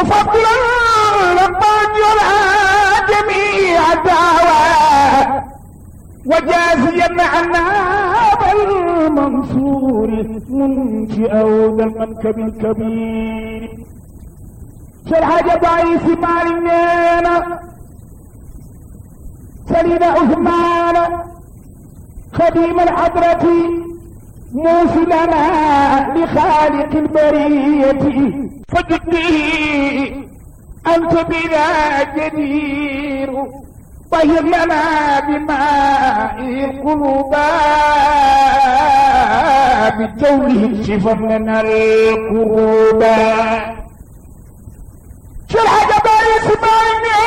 تفضلا لمن يرى جميع الدعوى وجازيا عنا بالمنصور منشئ ذا المنكب الكبير شرح ضعيف مالنا سليم عثمان خديم الحضرة موصلنا لخالق البرية فجدي أنت بنا جدير طهر لنا بماء القلوب بتوله شفر لنا القلوب شو الحاجة بقى اسمعني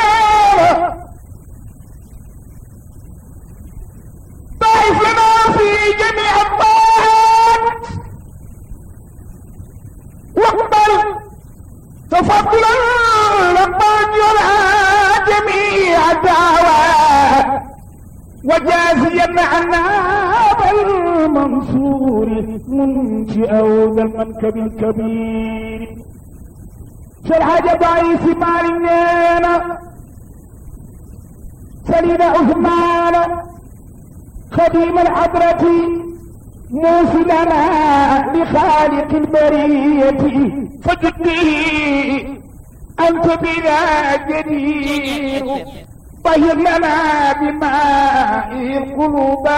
ضعف لنا في جميع الطاعات واقبل تفضلا لمن يرى جميع الدعوى وجازيا عنا بالمنصور منشئ ذا المنكب الكبير شرح ضعيف مالنا سليم عثمان خديم الحضرة موصلنا لخالق البرية فجدي أنت بنا جدير طهر لنا بماء القلوب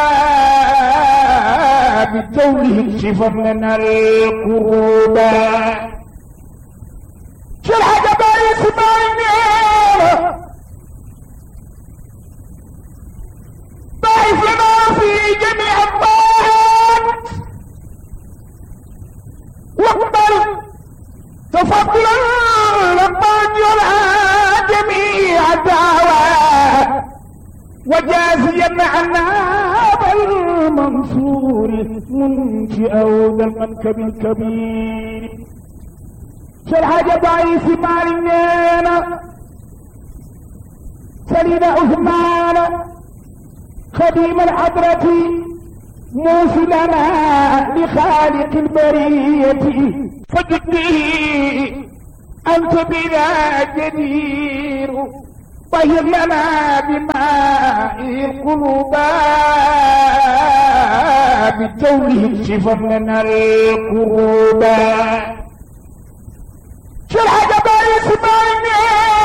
بالتوله شفر لنا القلوب شو الحاجة بقى اسمعني ضعف لنا في جميع الطاعات واقبل تفضلا لمن يرى جميع الدعوى وجازيا عنا بالمنصور منشئ ذا المنكب الكبير شرح ضعيف مالنا سليم عثمان خديم الحضرة موصلنا لخالق البرية فجدي أنت بنا جدير طهر لنا بماء القلوب بالتوله شفر لنا القلوب شو الحاجة بقى اسمعني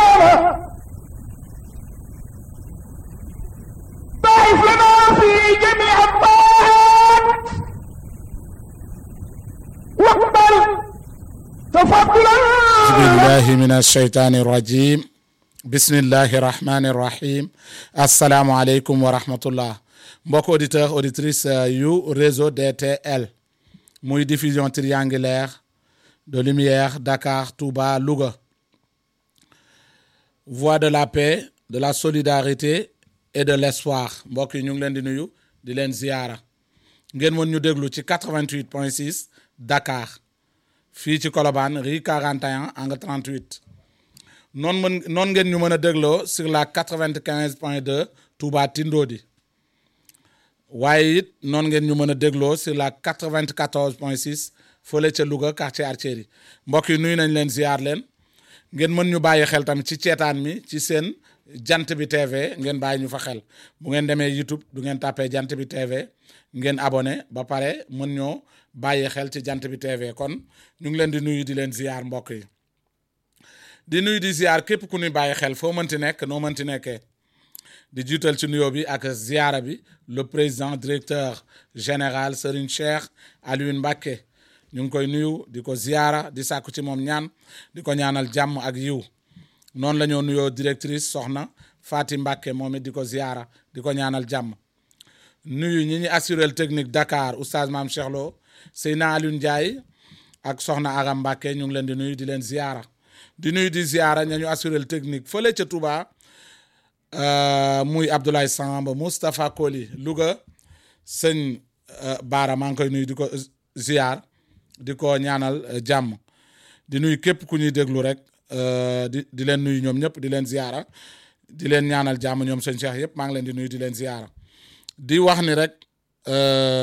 ضعف لنا في جميع الطاعات واقبل تفضلا بالله من الشيطان الرجيم بسم الله الرحمن الرحيم السلام عليكم ورحمة الله mbokk auditeur auditrice yu réseau DTL muy diffusion triangulaire de lumière Dakar Touba Louga voix de la paix de la solidarité et de l'espoir mbokk yi ñu ngi leen di nuyu di leen ziyaara ngeen mën ñu déglu ci 88 point 6 Dakar fii ci Colobane rue 41 angle 38 noonu mën noonu ngeen ñu mën a dégloo sur la 95 point 2 Touba Tindodi waaye it noonu ngeen ñu mën a dégloo sur la 94 point 6 fële ca Louga quartier Artillerie mbokk yi nuyu nañ leen ziyaar leen ngeen mën ñu bàyyi xel tamit ci ceetaan mi ci seen jant bi TV ngeen bàyyi ñu fa xel bu ngeen demee YouTube du ngeen tàppee jant bi TV ngeen abonné ba pare mën ñoo bàyyi xel ci jant bi TV kon ñu ngi leen di nuyu di leen ziyaar mbokk yi di nuyu di ziyaar képp ku ñuy bàyyi xel foo mënti nekk noo mënti nekkee di jiital ci nuyoo bi ak ziyaara bi le président directeur général Serigne Cheikh Alioune Mbacké ñu ngi koy nuyu di ko ziyaara di sàkku ci moom ñaan di ko ñaanal jàmm ak yiw noonu la ñoo nuyoo directrice soxna Fati Mbacké moom it di ko ziyaara di ko ñaanal jàmm nuyu ñi ñi assurel technique Dakar oustaz Maam Cheikh Lo Seyna Alioune Ndiaye ak soxna Aram Mbacké ñu ngi leen di nuyu di leen ziyaara di nuyu di ziyaara ña ñu assurel technique fële ca Touba muy Abdoulaye Samb Moustapha Koli Louga sëñ Baara maa ngi koy nuyu di ko ziyaar di ko ñaanal jàmm di nuyu képp ku ñuy déglu rek di di leen nuyu ñoom ñëpp di leen ziyaara di leen ñaanal jàmm ñoom sëñ Cheikh yëpp maa ngi leen di nuyu di leen ziyaara di wax ni rek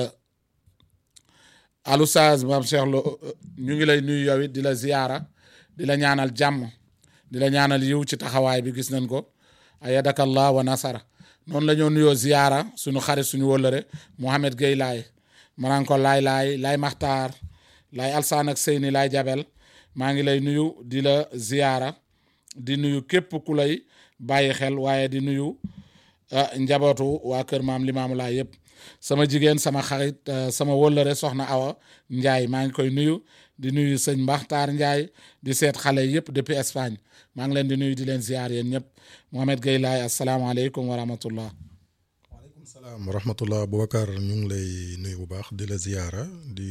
alustaaz maam Cheikh Lo ñu ngi lay nuyu yow it di la ziyaara di la ñaanal jàmm di la ñaanal yiw ci taxawaay bi gis nañ ko ayadakallah wa nasara noonu la ñoo nuyoo ziyaara suñu xarit suñu wóllëre Mohamed Gueye laay manaan ko laay laay laay maxtaar laay alsaan ak seyni laay jabel maa ngi lay nuyu di la ziyaara di nuyu képp ku lay bàyyi xel waaye di nuyu njabootu waa kër maam limaamu laay yëpp sama jigéen sama xarit sama wóllëre soxna Awa Njaay maa ngi koy nuyu di nuyu sëñ Mbaxtaar Njaay di seet xale yëpp depuis Espagne maa ngi leen di nuyu di leen ziyaar yéen ñëpp Mohamed Gueye laay asalaamaaleykum wa rahmatullah waaleykum salaam wa rahmatullah Boubacar ñu ngi lay nuyu bu baax di la ziyaara di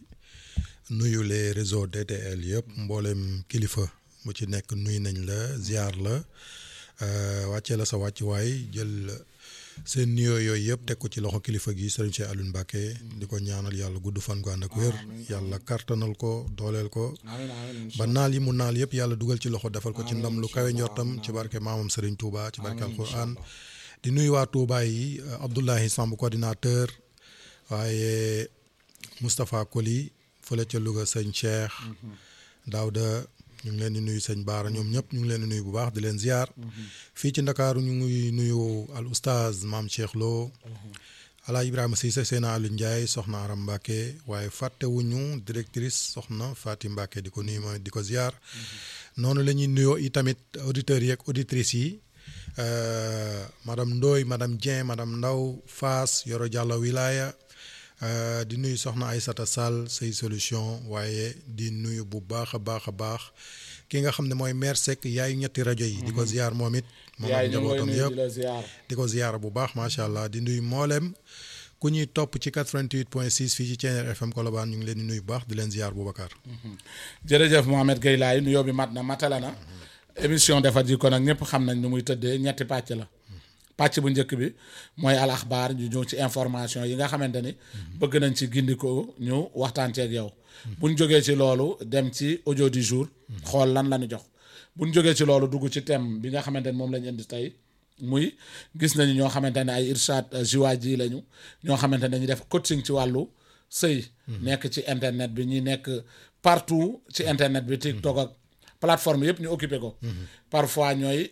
nuyu les réseaux DTL yëpp mboolem kilifa mu ci nekk nuyu nañ la ziyaar la wàccee la sa wàccuwaay jël seen nuyoo yooyu yëpp teg ko ci loxo kilifa gi sëriñ Cheikh Alioune Mbacké di ko ñaanal yàlla gudd fan gu ànd ak wér yàlla kartanal ko dooleel ko ba naal yi mu naal yëpp yàlla dugal ci loxo defal ko ci ndam lu kawe njortam ci barke maamam sëriñ Touba ci barke alquran di nuyu waa Touba yi Abdoulahi Samb coordinateur waaye Moustapha Koli fële ca Louga sëñ Cheikh Daouda ñu ngi leen di nuyu sëñ Baara ñoom ñëpp ñu ngi leen di nuyu bu baax di leen ziar. fii ci Ndakaaru ñu ngi nuyu al oustaz maam Cheikh Lo. ala Ibrahima Cissé Seyna Aliou Ndiaye soxna Aram Mbacke waaye fàttewuñu directrice soxna Fatim Mbacke di ko nuyu mooy di ko ziar. noonu la ñuy nuyoo itamit auditeurs yi ak auditrices yi madame Ndoye madame Dieng madame Ndaw Faas Yoro Diallo Wilaya. Uh, di nuyu soxna Aysata Sall say solution waaye di nuyu bu baax a baax a baax ki nga xam ne mooy maire Seck yaayu ñetti rajo yi. di ko ziar moom it. moom ak njabootam yëpp di ko ziar bu baax macha allah di nuyu mboolem ku ñuy topp ci 88 point 6 fii ci Thiéniere FM Colobane ñu ngi leen di nuyu bu baax di leen ziar Boubacar. jërëjëf Mohamed Gueye laay nuyoo bi mat na matala na émission defar ji ko nag ñëpp xam nañ nu muy tëddee ñetti pàcc la. pàcc bu njëkk bi mooy al axbaar ñu ñëw ci information yi nga xamante ni bëgg nañ ci gindiko ñu waxtaan ceeg yow buñ jógee ci loolu dem ci audio du jour xool lan la ñu jox buñ jógee ci loolu dugg ci thème bi nga xamante ni moom lañ indi tey muy gis nañu ñoo xamante ne ay irshad jiwaaj yi lañu ñoo xamante ne dañuy def coaching ci wàllu sëy nekk ci internet bi ñi nekk partout ci internet bi TikTok ak plateforme yëpp ñu occupé ko parfois ñooy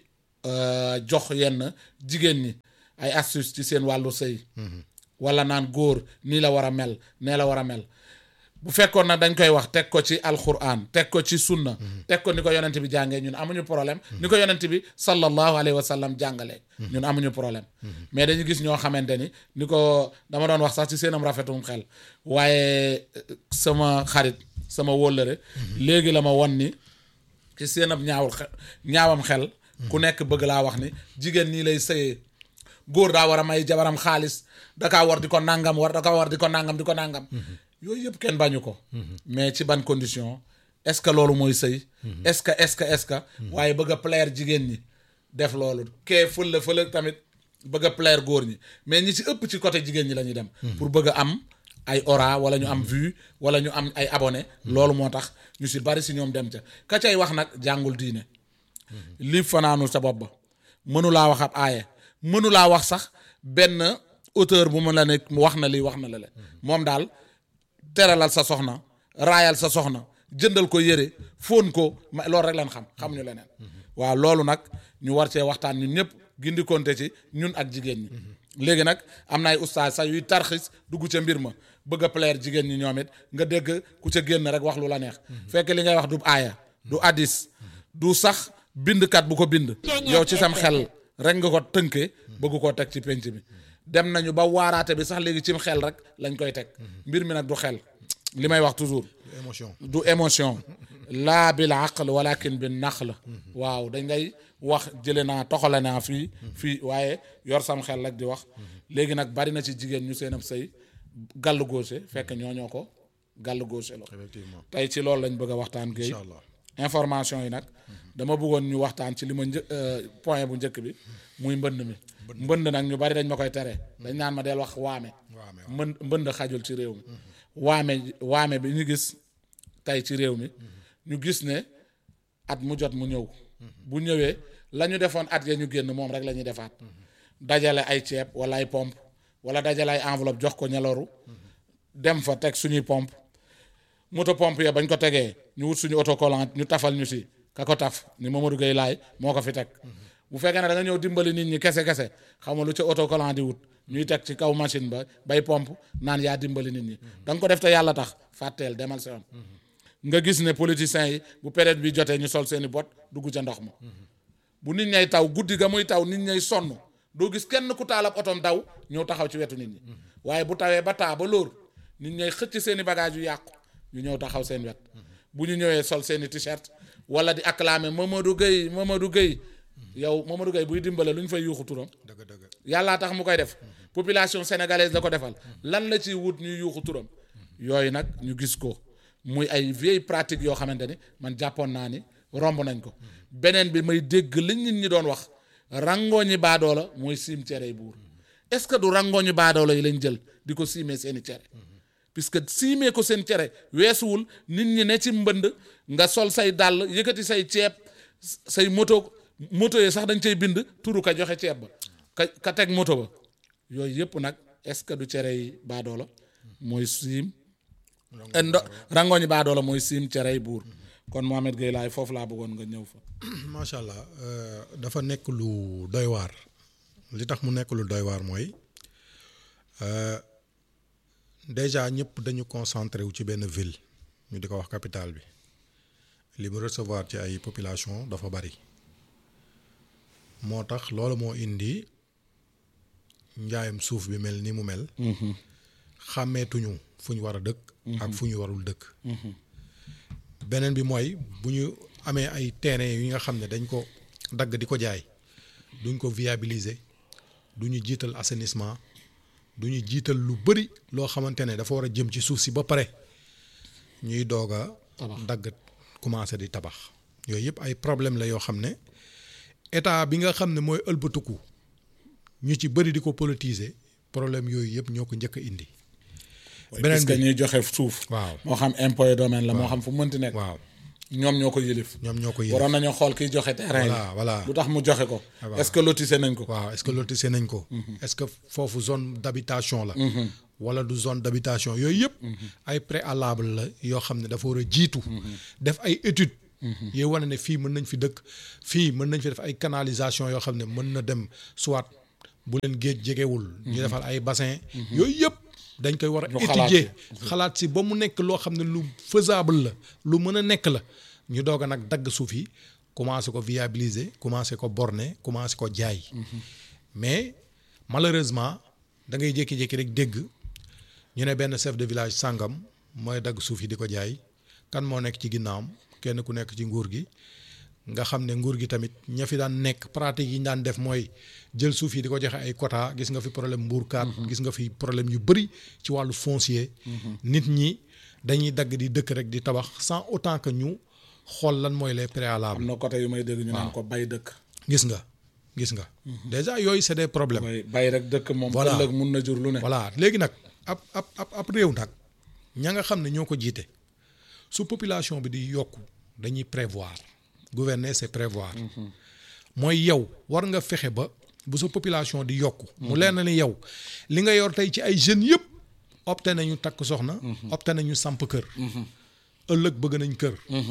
jox yenn jigéen ñi ay astuce ci seen wàllu sëy wala naan góor nii la war a mel nee la war a mel bu fekkoon nag dañ koy wax teg ko ci alquran teg ko ci sunna teg ko ni ko yonent bi jàngee ñun amuñu problème ni ko yonent bi sallallahu alayhi wa sallam jàngalee ñun amuñu problème mais dañu gis ñoo xamante ni ni ko dama doon wax sax ci seenam rafetum xel waaye sama xarit sama wóllëre léegi la ma won ni ci seenam ñaawul xel ñaawam xel ku nekk bëgg laa wax ni jigéen nii lay sëyee góor daa war a may jabaram xaalis dakaa war di ko nangam war dakaa war di ko nangam di ko nangam yooyu yëpp kenn bañu ko mais ci ban condition est-ce que loolu mooy sëy est-ce que est-ce que est-ce que waaye bëgg a plaire jigéen ñi def loolu kee fële fële tamit bëgg a plaire góor ñi mais ñi ci ëpp ci côté jigéen ñi la ñuy dem pour bëgg a am ay aura wala ñu am vue wala ñu am ay abonné loolu moo tax ñu si bari si ñoom dem ca ka cay wax nag jàngul diine li fanaanul sa bopp ba mënulaa wax ab aaye mënulaa wax sax benn auteur bu mu la ne wax na lii wax na la le moom daal teralal sa soxna raayal sa soxna jëndal ko yére fóon ko ma loolu rek lañ xam xamuñu leneen waaw loolu nag ñu war cee waxtaan ñun ñëpp gindi konte ci ñun ak jigéen ñi léegi nag am na ay ustaas sax yuy tarxis dugg ca mbir ma bëgg a plaire jigéen ñi ñoom it nga dégg ku ca génn rek wax lu la neex fekk li ngay wax du aaya du addis du sax bindkat bu ko bind yow ci sam xel rek nga ko tënkee bëgg koo teg ci penc bi dem nañu ba waaraate bi sax léegi cim xel rek lañ koy teg mbir mi nag du xel li may wax toujours émotion du émotion laa bil aql walakin bi naql waaw dañ ngay wax jële naa toxale naa fii fii waaye yor sam xel rek di wax léegi nag bari na ci jigéen ñu seen ab sëy gàll gauche fekk ñooñoo ko gàll gauche la effectivement tey ci loolu lañ bëgg a waxtaan Guèye incha allah information yi nag dama bëggoon ñu waxtaan ci li ma një point bu njëkk bi muy mbënd mi mbënd nag ñu bari dañ ma koy tere dañ naan ma del wax waame waame mbënd mbënd xajul ci réew mi waame waame bi ñu gis tey ci réew mi ñu gis ne at mu jot mu ñëw bu ñëwee la ñu defoon at ya ñu génn moom rek la ñuy defaat dajale ay ceeb wala ay pompe wala dajale ay enveloppe jox ko ñeloru dem fa teg suñuy pompe moto pompe ya bañ ko tegee ñu wut suñu autocollant ñu tafal ñu si ka ko taf ni Mamadou Gueye laay moo ko fi teg bu fekkee ne da nga ñëw dimbali nit ñi kese kese xam nga lu ci autocollant di wut ñuy teg ci kaw machine ba bay pompe naan yaa dimbali nit ñi da nga ko def te yàlla tax fàtteel demal sa yoon nga gis ne politiciens yi bu période bi jotee ñu sol seeni bot dugg ca ndox ma bu nit ñay taw guddi ga muy taw nit ñay sonn doo gis kenn ku taal ab otom daw ñëw taxaw ci wetu nit ñi waaye bu tawee ba taa ba lóor nit ñay xëcc seeni bagage yu yàqu ñu ñëw taxaw seen wet bu ñu ñëwee sol seeni t-shirt wala di acclamer Mamadou Gueye Mamadou Gueye yow Mamadou Gueye buy dimbale lu ñu fay yuuxu turam dëgg dëgg yàllaa tax mu koy def population sénégalaise la ko defal lan la ciy wut ñuy yuuxu turam yooyu nag ñu gis ko muy ay vieille pratique yoo xamante ni man jàppoon naa ni romb nañ ko beneen bi may dégg li nit ñi doon wax rangooñi baadoola mooy siim cere buur est-ce que du rangooñi baadoola yi lañ jël di ko siimee seeni cere puisque siimee ko seen cere weesuwul nit ñi ne ci mbënd nga sol say dàll yëkkati say ceeb say moto moto yi sax dañ cay bind turu ka joxe ceeb ba ka ka teg moto ba yooyu yëpp nag est-ce que du cere yi baadoola mooy siim eh, ndo rangooñi baadoola mooy siim cere yi buur kon Mohamed Gueye laay foofu laa bëggoon nga ñëw fa macha allah euh, dafa nekk lu doy waar li tax mu nekk lu doy waar mooy euh, déjà ñëpp dañu concentré wu ci benn ville ñu di ko wax capitale bi li mu recevoir ci ay population dafa bari moo tax loolu moo indi njaayam suuf bi mel ni mu mel. xàmmeetuñu fu ñu war a dëkk. ak fu ñu warul dëkk. beneen bi mooy bu ñu amee ay terrain yi nga xam ne dañ ko dagg di ko jaay duñ ko viabiliser du ñu jiital assainissement du ñu jiital lu bëri loo xamante ne dafa war a jëm ci suuf si ba pare ñuy doog a dagg commencé di tabax yooyu yëpp ay problème la yoo xam ne état bi nga xam ne mooy ëlbatuku ñu ci bëri di ko politiser problème yooyu yëpp ñoo ko njëkk a indi beneen parce que bi ñuy joxe suuf waaw moo xam impôt et domaine la moo xam fu mu mënti nekk waaw ñoom ñoo ko yëlif ñoom ñoo ko yëg waroon nañoo xool kiy joxe terrain voilà voilà lu tax mu joxe ko voilà. est-ce que lotissé nañ ko waaw est-ce que lotissé nañ ko est-ce que foofu zone d'habitation la wala du zone d'habitation yooyu yëpp ay préalable la yoo xam ne dafa war a jiitu def ay études yi wane ne fii mën nañ fi dëkk fii mën nañ fi def ay canalisation yoo xam ne mën na dem soit bu leen géej jegewul ñu defal ay bassin yooyu yëpp dañ koy war a Ñu xalaat étudier xalaat si ba mu nekk loo xam ne lu faisable la lu mën a nekk la ñu doog a nag dagg suuf yi commencé ko viabiliser commencé ko borner commencé ko jaay mais malheureusement da ngay jékki-jékki rek dégg ñu ne benn chef de village sàngam mooy dagg suuf yi di ko jaay kan moo nekk ci ginnaawam kenn ku nekk ci nguur gi nga xam ne nguur gi tamit ña fi daan nekk pratique yi ñu daan def mooy jël suuf yi di ko joxe ay quota gis nga fi problème mbuurkaat gis nga fi problème yu bëri ci wàllu foncier nit ñi dañuy dagg di dëkk rek di tabax sans autant que ñu xool lan mooy les préalables am na côté yu may dégg ñu naan ko bay dëkk gis nga gis nga déjà yooyu c'est des problèmes bay bay rek dëkk moom Voilà. ëllëg mun na jur lu ne voilà léegi nag ab ab ab ab réew nag ña nga xam ne ñoo ko jiite su population bi di yokku dañuy prévoir gouverner c'est prévoir mooy yow war nga fexe ba bu sa population di yokku mu leer na ni yow li nga yor tey ci ay jeunes yëpp opté nañu takk soxna opté nañu samp kër ëllëg bëgg nañ kër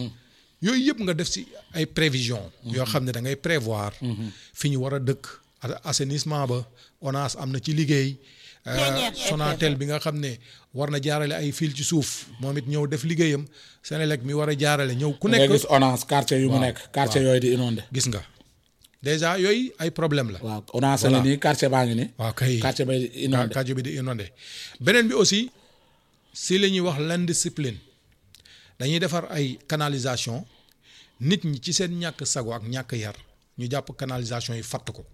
yooyu yëpp nga def ci ay prévision yoo xam ne da ngay prévoir fi ñu war a dëkk a- assainissement ba ONAS am na ci liggéey euh, Sonatel bi nga xam ne war na jaarale ay fil ci suuf moom it ñëw def liggéeyam Senelec mi war a jaarale ñëw ku nga nekk gis ONAS quartier yu mu nekk quartier yooyu di inondé gis nga déjà yooyu ay problème la waaw ONAS a ngi nii quartier baa ngi nii waaw kay quartier bay di ka inondé kàjjo bi di inondé beneen bi aussi si la ñuy wax l'indiscipline dañuy defar ay canalisation nit ñi ci seen ñàkk sago ak ñàkk yar ñu jàpp canalisation yi fatt ko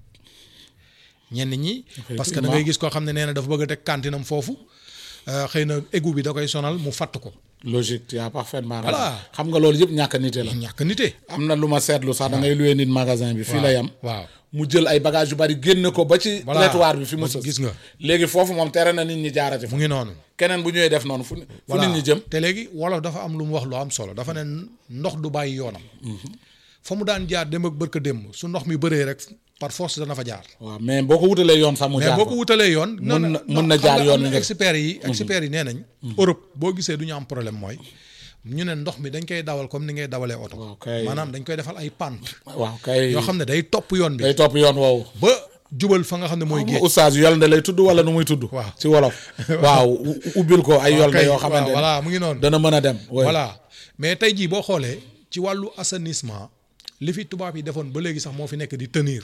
ñenn ñi parce que da ngay gis koo xam ne nee na dafa bëgg a teg kantinam foofu euh, xëy na égout bi da koy sonal mu fatt ko logique tu as parfaitement raison Voilà. xam nga loolu yëpp ñàkk nite la ñàkk nite am na lu ma seetlu sax da ngay loué nit magasin bi fii la yam waaw mu jël ay bagages yu bari génne ko ba ci Voilà. trottoir bi fi mu Ba- sës gis nga. léegi foofu moom tere na nit ñi jaarati fa mu ngi noonu keneen bu ñëwee def noonu fu fu voilà nit ñi jëm te léegi wolof dafa am lu mu wax lu am solo dafa ne ndox du bàyyi yoonam fa mu daan jaar dem ak bërka démb su ndox mi bëree rek par force dana fa jaar waaw mais boo ko wutalee yoon sax mu mais jaar boo fa ko wutalee yoon Mun na- non, mun na xam jaar nga yoon am wi na nga- experts yi experts yi nee nañ Europe boo gisee du ñu am problème mooy ñu ne ndox mi dañ koy dawal comme ni ngay dawalee oto waaw kay. maanaam dañ koy defal ay pente waaw kay yoo xam ne day topp yoon bi day topp yoon woowu ba jubal fa nga xam ne mooy géej oustaz yolnde lay tudd wala nu muy tudd Waaw. ci wolof waaw u- ubbil ko ay yolnde kay, yoo xamante waaw, voilà mu ngi noonu dana mën a dem oui. voilà mais tey jii boo xoolee ci wàllu assainissement li fi tubaab yi defoon ba léegi sax moo fi nekk di tenir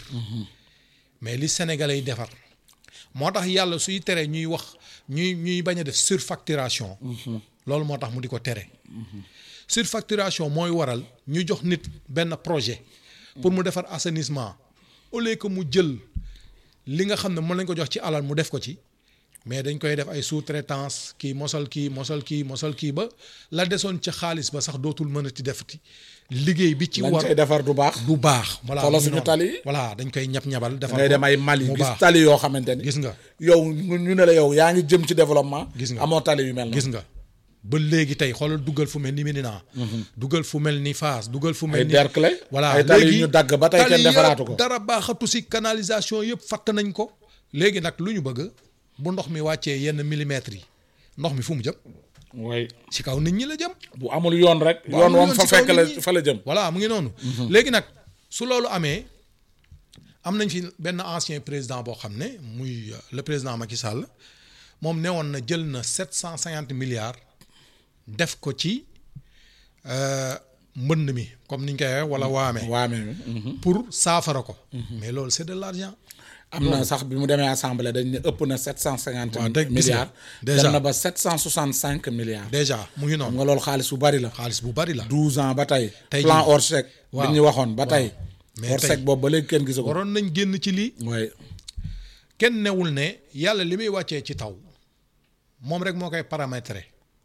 mais li sénégalais yi defar moo tax yàlla suy tere ñuy wax ñuy ñuy bañ a def surfacturation loolu moo tax mu di ko tere surfacturation mooy waral ñu jox nit benn projet pour mu defar assainissement au lieu que mu jël li nga xam ne mën lañ ko jox ci alal mu def ko ci mais dañ koy def ay sous-traitance kii mosal kii mosal kii mosal kii ba la desoon ca xaalis ba sax dootul mën a ti defati liggéey bi ci lañ war cay defar du baax du baax. voilà Xoolal mu ngi suñu noonu. tali yi. voilà dañ koy ñab ñabal. defar ngay ko dem ay Mali mu gis baax. tali yoo xamante ni gis nga yow ñu ne la yow yaa ngi jëm ci développement Gis nga. amoo tali yu mel na gis nga ba léegi tey xoolal dugal fu mel ni Médina. dugal fu mel ni Fass dugal fu mel ay ni. Derklé voilà ay tali yu léegi ñu dagg ba tey kenn tali defaraatu yëpp ko dara baaxatu si canalisation yëpp fatt nañ ko. léegi nag lu ñu bëgg bu ndox mi wàccee yenn millimètres yi ndox mi fu mu jëm way si kaw nit ñi la jëm. bu amul yoon rek Bu yoon amul woom yoon fa ci kaw fekk la nit ñi. fa la jëm voilà mu ngi noonu. léegi nag su loolu amee am nañ fi benn ancien président boo xam ne muy euh, le président Macky Sall moom ne woon na jël na sept cent cinquante milliards def ko ci euh, mbënd mi comme niñ koy waxee wala waame waame pour saafara ko. mais loolu c'est de l'argent. am na sax bi mu demee assemblée dañ ne ëpp na sept cent cinquante waaw dëgg gis nga. milliards Déjà. dem na ba sept cent soixante cinq milliards déjà mu ngi xam noonu nga loolu xaalis bu bari la xaalis bu bari la. douze ans ba tey Tey plan jii. Orsec bi Waaw. ñu waxoon ba tey Mais Orsec tey- boobu ba léegi kenn gisu ko waroon nañ génn ci lii. way kenn newul ne yàlla li muy wàccee ci taw moom rek moo koy paramétrer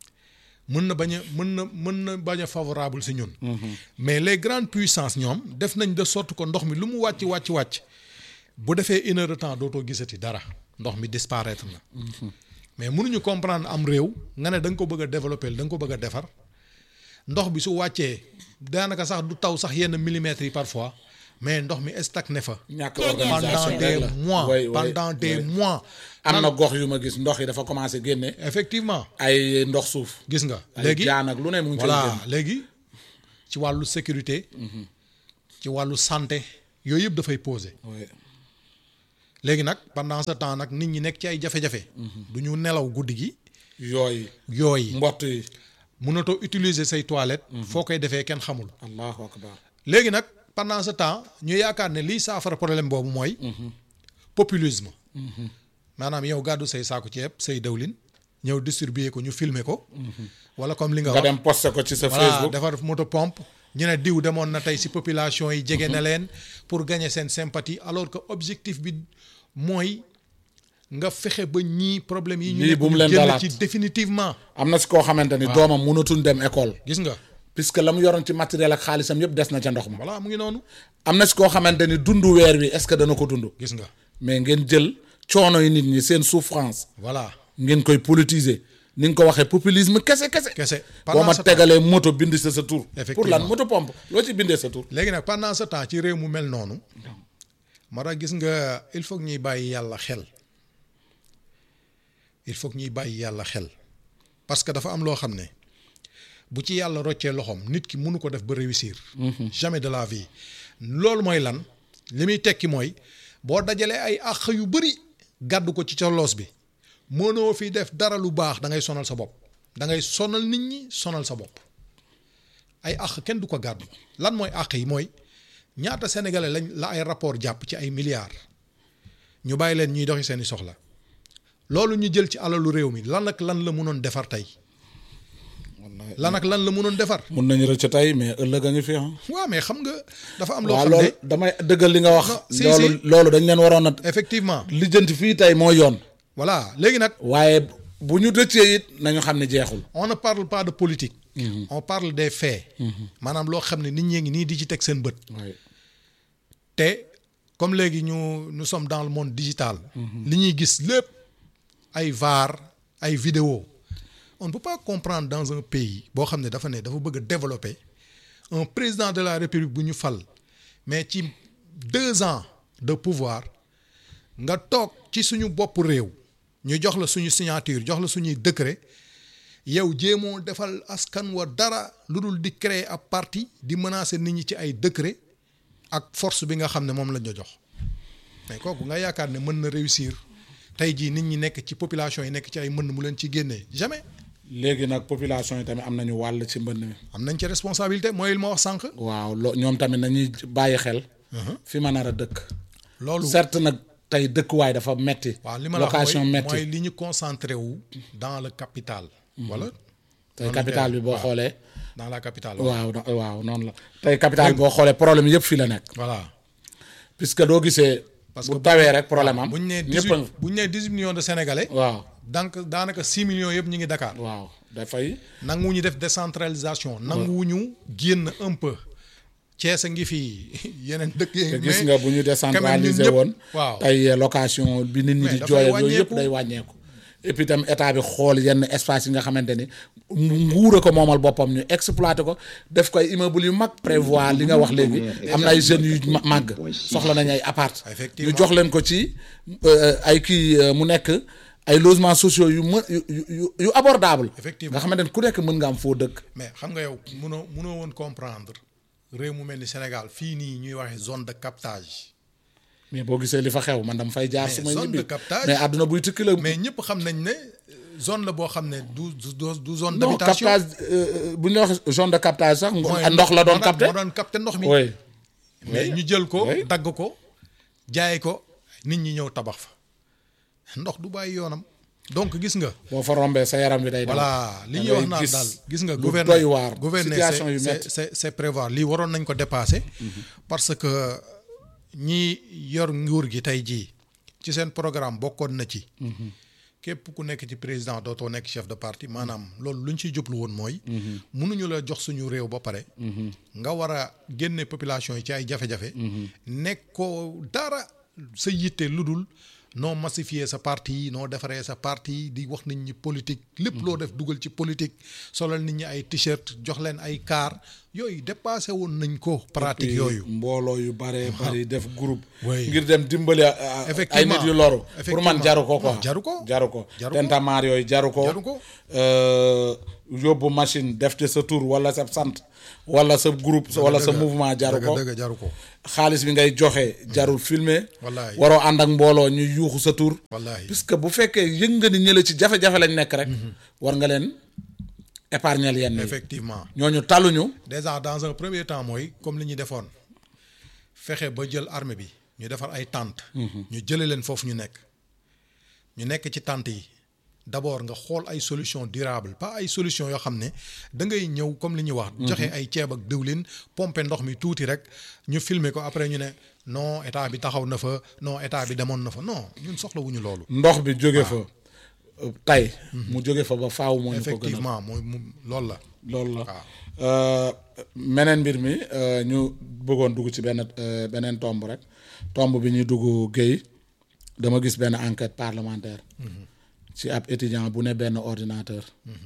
mën na bañ a mën na mën na bañ a favorable si ñun. mais les grandes puissances ñoom def nañ de sorte que ndox mi lu mu wàcc wàcc wàcc bu defee une heure de temps dootoo gisati dara ndox mi disparaître na. mais mënuñu comprendre am réew nga ne da nga ko bëgg a développer da nga ko bëgg a defar ndox bi su wàccee daanaka sax du taw sax yenn millimètres yi parfois mais ndox mi stagné fa. ñàkk pendant organisation des rek la mois way way pendant des way. mois. am na gox yu ma gis ndox yi dafa commencé génne effectivement ay ndox suuf gis nga. ay léegi jaan ak lu ne mu ngi cay voilà génn léegi ci wàllu sécurité. ci wàllu santé yooyu yëpp dafay poser. way léegi nag pendant ce temps nag nit ñi nekk ci ay jafe-jafe. du ñu nelaw guddi gi. yooyu yooyu mbott yi mënatoo utiliser say toilettes. foo koy defee kenn xamul. allahu akbar léegi nag pendant ce temps ñu yaakaar ne lii saafara problème boobu mooy. populisme. maanaam yow gàddu say saako ceeb say dawlin ñëw distribuer ko ñu filmer ko. wala comme li nga nga wax dem posté ko ci sa voilà Facebook defar moto pompe ñu ne diw demoon na tey si population yi jege na leen pour gagner seen sympathie alors que objectif bi mooy nga fexe ba ñii problème yi. ñu Lii nekk bu mu ñu leen génn dalaat. ci définitivement. am na si koo xamante ni doomam mënatul dem école gis nga puisque la mu yoroon ci matériel ak xaalisam yëpp des na ca ndox ma voilà mu ngi noonu am na si koo xamante ni dundu weer wi est-ce que dana ko dund gis nga mais ngeen jël coono yi nit ñi seen souffrance voilà ngeen koy politiser ni nga ko waxee populisme kese kese kese. boo pendant ma ce temps tegalee moto bind sa sa tur pour Effectivement. lan moto pompe loo ci bindee sa tur léegi nag pendant ce temps ci réew mu mel noonu moo tax gis nga il faut que ñuy bàyyi yàlla xel il faut que ñuy bàyyi yàlla xel parce que dafa am loo xam ne bu ci yàlla roccee loxoom nit ki mënu ko def ba réussir. jamais de la vie. loolu mooy lan li muy tekki mooy boo dajalee ay àq yu bëri gàddu ko ci ca loos bi mënoo fi def dara lu baax da ngay sonal sa bopp da ngay sonal nit ñi sonal sa bopp. ay àq kenn du ko gàddu lan mooy àq yi mooy ñaata sénégalais lañ la ay rapport jàpp ci ay milliards ñu bàyyi leen ñuy doxi seeni soxla loolu ñu jël ci alalu réew mi lan ak lan la mënoon defar tey lan ak lan la mënoon defar mun nañu rëcc tey mais ëllëg a ngi fi ah waaw mais xam nga dafa am loo waaw xam ne loolu damay dëggal li nga wax Non, si, loolu si. loolu dañ leen waroon a effectivement lijjanti fii tey moo yoon voilà léegi nag waaye bu ñu rëccee it nañu xam ne jeexul on ne parle pas de politique on parle des faits maanaam loo xam ne nit ñee ngi nii di ci teg seen bët waaye te comme léegi ñu nous sommes dans le monde digital li ñuy gis lépp ay VAR ay vidéo on ne peut pas comprendre dans un pays boo xam ne dafa ne dafa bëgg a développer un président de la république bu ñu fal mais ci deux ans de pouvoir nga toog ci suñu bopp réew ñu jox la suñu signature jox la suñuy décret yow jéemoo defal askan wa dara lu dul di créer ab parti di menacer nit ñi ci ay décret ak force bi nga xam ne moom lañ la jox mais kooku nga yaakaar ne mën na réussir tey jii nit ñi nekk ci population yi nekk ci ay mbënd mu leen ci génnee jamais léegi nag population yi tamit am nañu wàll ci mbënn mi am nañ ci responsabilité mooy li ma wax sànq. waaw lo ñoom tamit nañuy bàyyi xel fi ma nar a dëkk loolu certes nag tey dëkkuwaay dafa metti waaw li ma la wax location mooy metti mooy li ñu concentré wu dans le capital. wala tey capital bi boo xoolee dans la capitale. waaw no- waaw noonu la tey capital boo xoolee problème yëpp fii la nekk voilà puisque doo gisee Parce bu que tawee rek problème am bu ñu nee dix ñëpp huit bu ñu nee dix huit millions de sénégalais. waaw donc daanaka six millions yëpp ñu ngi Dakar. waaw dafay nanguwuñu def décentralisation. nanguwuñu génn un peu. Thiès a ngi fi yeneen dëkk yi. te gis mais nga bu ñu quand même ñun décentraliser ñëpp- woon waaw tey location bi nit ñi Mais di dafay jooy ak yooyu yëpp wàññeeku. day wàññeeku et puis tam état bi xool yenn espace yi nga xamante ni nguur a ko moomal boppam ñu exploité ko def ko ay immeuble yu mag prévoir li nga wax léegi am na ay jeunes yu ma- màgg soxla nañ ay appart Effectivement. ñu jox leen ko ci euh, ay kii euh, mu nekk ay logements sociaux yu mën yu yu yu abordable Effectivement. nga xamante ni ku nekk mën nga am foo dëkk mais xam nga yow mënoo mënoo woon comprendre réew mu mel ni Sénégal fii nii ñuy waxee zone de captage. mais boo gisee li fa xew man dama fay jaar Mais su may zone ñibbi de captage- mais àdduna buy tukki la mais ñëpp xam nañ ne euh, zone la boo xam ne du du du- du zone non d'habitation. captage euh, bu ñu la wax zone de captage sax mooy ndox la doon moo capté moo doon capté ndox mi. oui mais ñu jël ko oui. dagg ko jaay ko nit ñi ñëw tabax fa ndox du bàyyi yoonam donc gis nga. boo fa rombee sa yaram bi day daw voilà li da ñuy wax ngay naan gis daal gis nga lu gouverner doy waar gouverner situation c'est- yu c'est métti c'est c'est prévoir lii waroon nañ ko dépasser parce que ñi yor nguur gi tey jii ci seen programme bokkoon na ci képp ku nekk ci président dootoo nekk chef de parti maanaam loolu lu ñu ciy jublu woon mooy mënuñu la jox suñu réew ba pare nga war a génne population yi ci ay jafe-jafe nekkoo dara sa yitte lu dul noo massifier sa parti noo defaree sa parti di wax nit ñi politique lépp loo def dugal ci politique solal nit ñi ay t-shirt jox leen ay car yooyu dépassé woon nañ ko pratique yooyu mbooloo yu bare bari def groupe Oui. ngir dem dimbali euh, ay Effectivement. nit yu loru pour Effectivement. man jaru ko quoi Non, jaru ko. jaru ko Jaru ko. tentamaar yooyu jaru ko Jaru ko. Euh, yóbbu machine def ci sa tur wala sa sant wala sa groupe wala sa dëgg. mouvement jaru dëgg ko dëgg jaru ko xaalis bi ngay joxe jarul filmer Wallaay. waroo ànd ak mbooloo ñu yuuxu sa tur Wallaay. puisque bu fekkee yëg nga ni ñële ci jafe-jafe lañ nekk rek war nga leen épargner yenn yi effectivement ñooñu taluñu déjà dans un premier temps mooy comme li ñu defoon fexe ba jël armée bi ñu defar ay tentes. ñu jëlee leen foofu ñu nekk ñu nekk ci tentes yi d'abord nga xool ay solutions durables pas ay solutions yoo xam ne da ngay ñëw comme li ñuy wax. joxe ay ceeb ak diwlin pomper ndox mi tuuti rek ñu filmer ko après ñu ne non état bi taxaw na fa non état bi demoon na fa non ñun soxlawuñu loolu. ndox bi jóge fa tey mu jóge fa ba faaw moo ñu ko gënal effectivement mooy mu loolu la. loolu la waaw. Euh, meneen mbir mi euh, ñu bëggoon dugg ci benn euh, beneen tomb rek tomb bi ñuy dugg Guèye dama gis benn enquête parlementaire ci ab étudiant bu ne benn ordinateur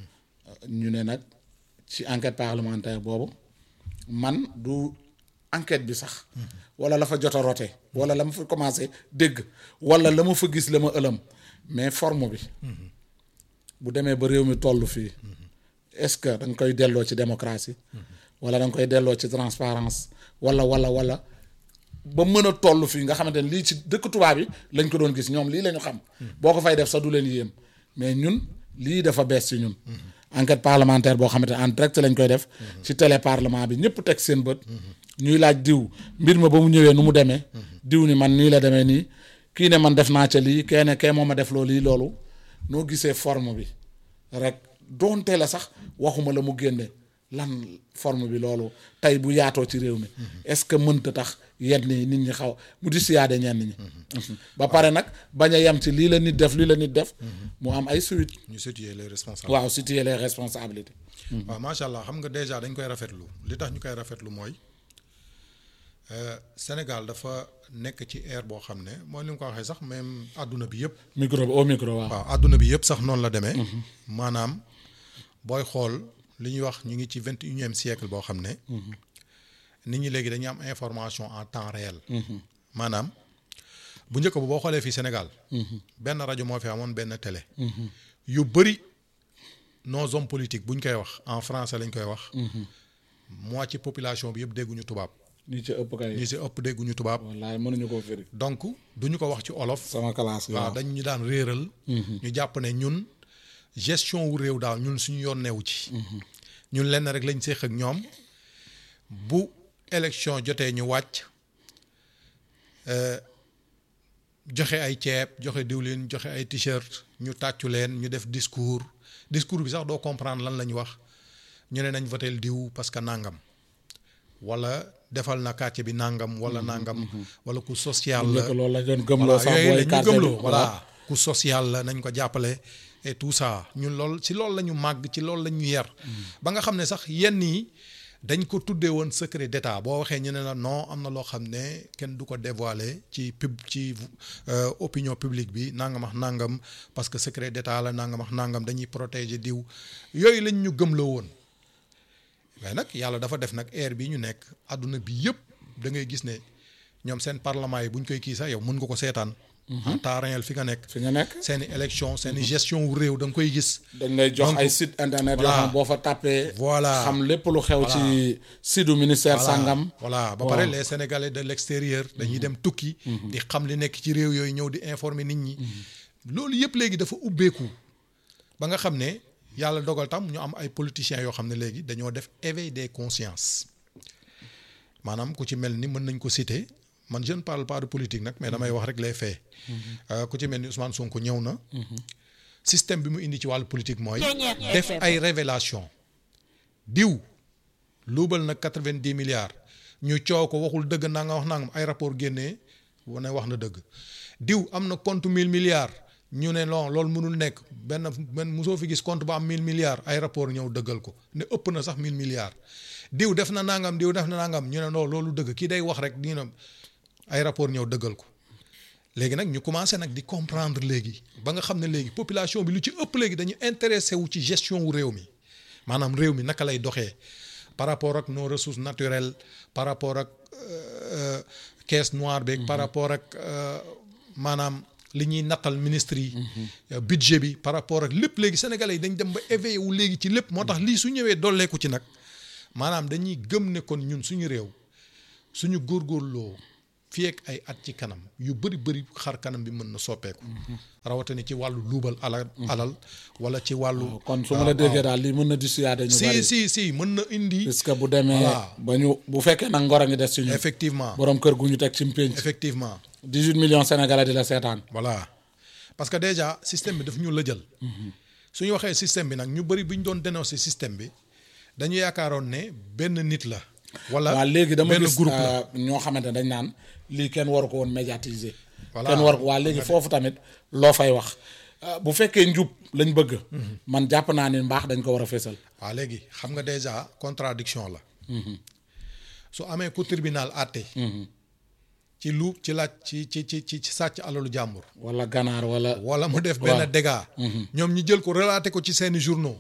ñu ne nag ci enquête parlementaire boobu man du enquête bi sax wala la fa jot a rote wala la ma fa commencé dégg wala la ma fa gis la ma ëlëm mais forme bi bu demee ba réew mi toll fii est-ce que da nga koy delloo ci démocratie wala da nga koy delloo ci transparence wala wala wala ba mën a toll fii nga xamante ne lii ci dëkk tubaab yi lañ ko doon gis ñoom lii la ñu xam boo ko fay def sax du leen yéem mais ñun lii dafa bees ci ñun enquête parlementaire boo xamante ne en direct lañ koy def ci télé parlement bi ñëpp teg seen bët ñuy laaj diw mbir ma ba mu ñëwee nu mu demee diw ni man nii la demee nii kii ne man def naa ca lii kee ne kee moo ma def loo lii loolu noo gisee forme bi rek doonte la sax waxuma la mu génne lan forme bi loolu tey bu yaatoo ci réew mi est-ce que mënta tax yenn yi nit ñi xaw mu di siyaade ñenn ñi ba pare nag bañ a yem ci lii la nit def lii la nit def mu am ay suite ñu situer les responsables. waaw situer les responsabilités waaw macha allah xam nga déjà dañ koy rafetlu li tax ñu koy rafetlu mooy euh, Sénégal dafa nekk ci ère boo xam ne mooy li nga ko waxee sax même àdduna bi yëpp. micro bi au micro waaw waaw àdduna bi yëpp sax noonu la demee. maanaam booy xool li ñuy wax ñu ngi ci vingt et unième siècle boo xam ne. nit ñi léegi dañuy am information en temps réel. maanaam bu njëkk ba boo xoolee fii Sénégal. benn rajo moo fi amoon benn télé. yu bëri nos hommes politiques bu ñu koy wax en français lañ koy wax. moitié population bi yëpp dégguñu tubaab. ñi ci ëpp kay. ñi si ëpp dégguñu tubaab. wallaay mënuñu koo firi. donc duñu ko wax ci olof. sama classe waaw dañ ñu daan réeral. ñu jàpp ne ñun gestion wu réew daal ñun suñu yoon newu ci. ñun lenn rek lañ séq ak ñoom bu élection jotee ñu wàcc euh, joxe ay ceeb joxe diwlin joxe ay t-shirt ñu tàccu leen ñu def discours discours bi sax doo comprendre lan la ñu wax ñu ne nañ votel diw parce que nangam wala defal na quartier bi nangam wala nangam wala ku social la njëkk loolu la doon gëmloo voilà sax yooyu la booy ñu quartier gëmloo bi. voilà ku social la nañ ko jàppale et tout ça ñun lool ci loolu la ñu màgg ci loolu la ñu yar ba nga xam ne sax yenn yi dañ ko tuddee woon secret d'état boo waxee ñu ne la non am na loo xam ne kenn du ko dévoiler ci pub ci euh, opinion publique bi nangam ak nangam parce que secret d'état la nangam ak nangam dañuy protéger diw yooyu lañ ñu gëmloo woon mais nag yàlla dafa def nag ère bi ñu nekk àdduna bi yëpp da ngay gis ne ñoom seen parlement yi bu ñu koy kii sax yow mën nga ko seetaan. en temps réel fi nga nekk. fi nga nekk seen i élection seen i gestion wu réew da nga koy gis. dañ lay jox Donc, ay site internet yoo voilà. xam boo fa tàppee. Voilà. xam lépp lu xew ci site du ministère voilà sangam. voilà ba pare les sénégalais de l'extérieur dañuy dem tukki. di xam li nekk ci réew yooyu ñëw di informer nit ñi. loolu yëpp léegi dafa ubbeeku ba nga xam ne yàlla dogal tam ñu am ay politiciens yoo xam ne léegi dañoo def éveil des consciences maanaam ku ci mel ni mën nañ ko citer man je ne parle pas de politique nag mais damay wax rek les faits. Euh, ku ci mel ni Ousmane Sonko ñëw na. système bi mu indi ci wàllu politique mooy. def ay révélation diw luubal na quatre-vingt-dix milliards ñu coow ko waxul dëgg naa nga wax nangam ay rapport génnee wane wax na dëgg diw am na compte mille milliards ñu ne non loolu mënul nekk benn benn mosoo fi gis compte ba am mille milliards ay rapport ñëw dëggal ko ne ëpp na sax mille milliards diw def na nangam diw def na nangam ñu ne non loolu dëgg kii day wax rek ñu ne ay rapport ñëw dëggal ko léegi nag ñu commencé nag di comprendre léegi ba nga xam ne léegi population bi lu ci ëpp léegi dañu intéressé wu ci gestion wu réew mi maanaam réew mi naka lay doxee par rapport ak nos ressources naturelles par rapport ak euh, caisse noire beeg par rapport ak euh, maanaam li ñuy nattal ministre yi euh, budget bi par rapport ak lépp léegi sénégalais yi dañ dem ba éveillé wu léegi ci lépp moo tax lii su ñëwee dolleeku ci nag maanaam dañuy gëm ne kon ñun suñu réew suñu góorgóorloo fii ak ay at ci kanam yu bëri bëri xar kanam bi mën na soppeeku rawatina ci wàllu luubal alal alal wala ci wàllu kon su ma la déggee daal lii mën na dissuader ñu si bari. si si mën na indi puisque bu demee. Voilà. ba ñu bu fekkee nag ngor a ngi des ci ñun. effectivement borom kër gu ñu teg ci mpénc. effectivement 18 millions sénégalais di la seetaan. voilà parce que déjà système bi daf ñu lëjal su ñu waxee système bi nag ñu bëri bu ñu doon dénoncer système bi dañu yaakaaroon ne benn nit la wala waaw léegi dama benn gis groupe la euh, ñoo xamante ne dañ naan lii kenn waru ko woon médiatiser. Voilà. kenn war waa léegi foofu tamit loo fay wax Euh, bu fekkee njub lañ bëgg. man jàpp naa ni mbaax dañ ko war a fésal. waaw léegi xam nga déjà contradiction la su amee ku tribunal àtte ci lu ci laaj ci ci ci ci ci sàcc alalu jàmbur wala ganaar wala. wala mu def benn dégât ñoom ñi jël ko relaté ko ci seeni journaux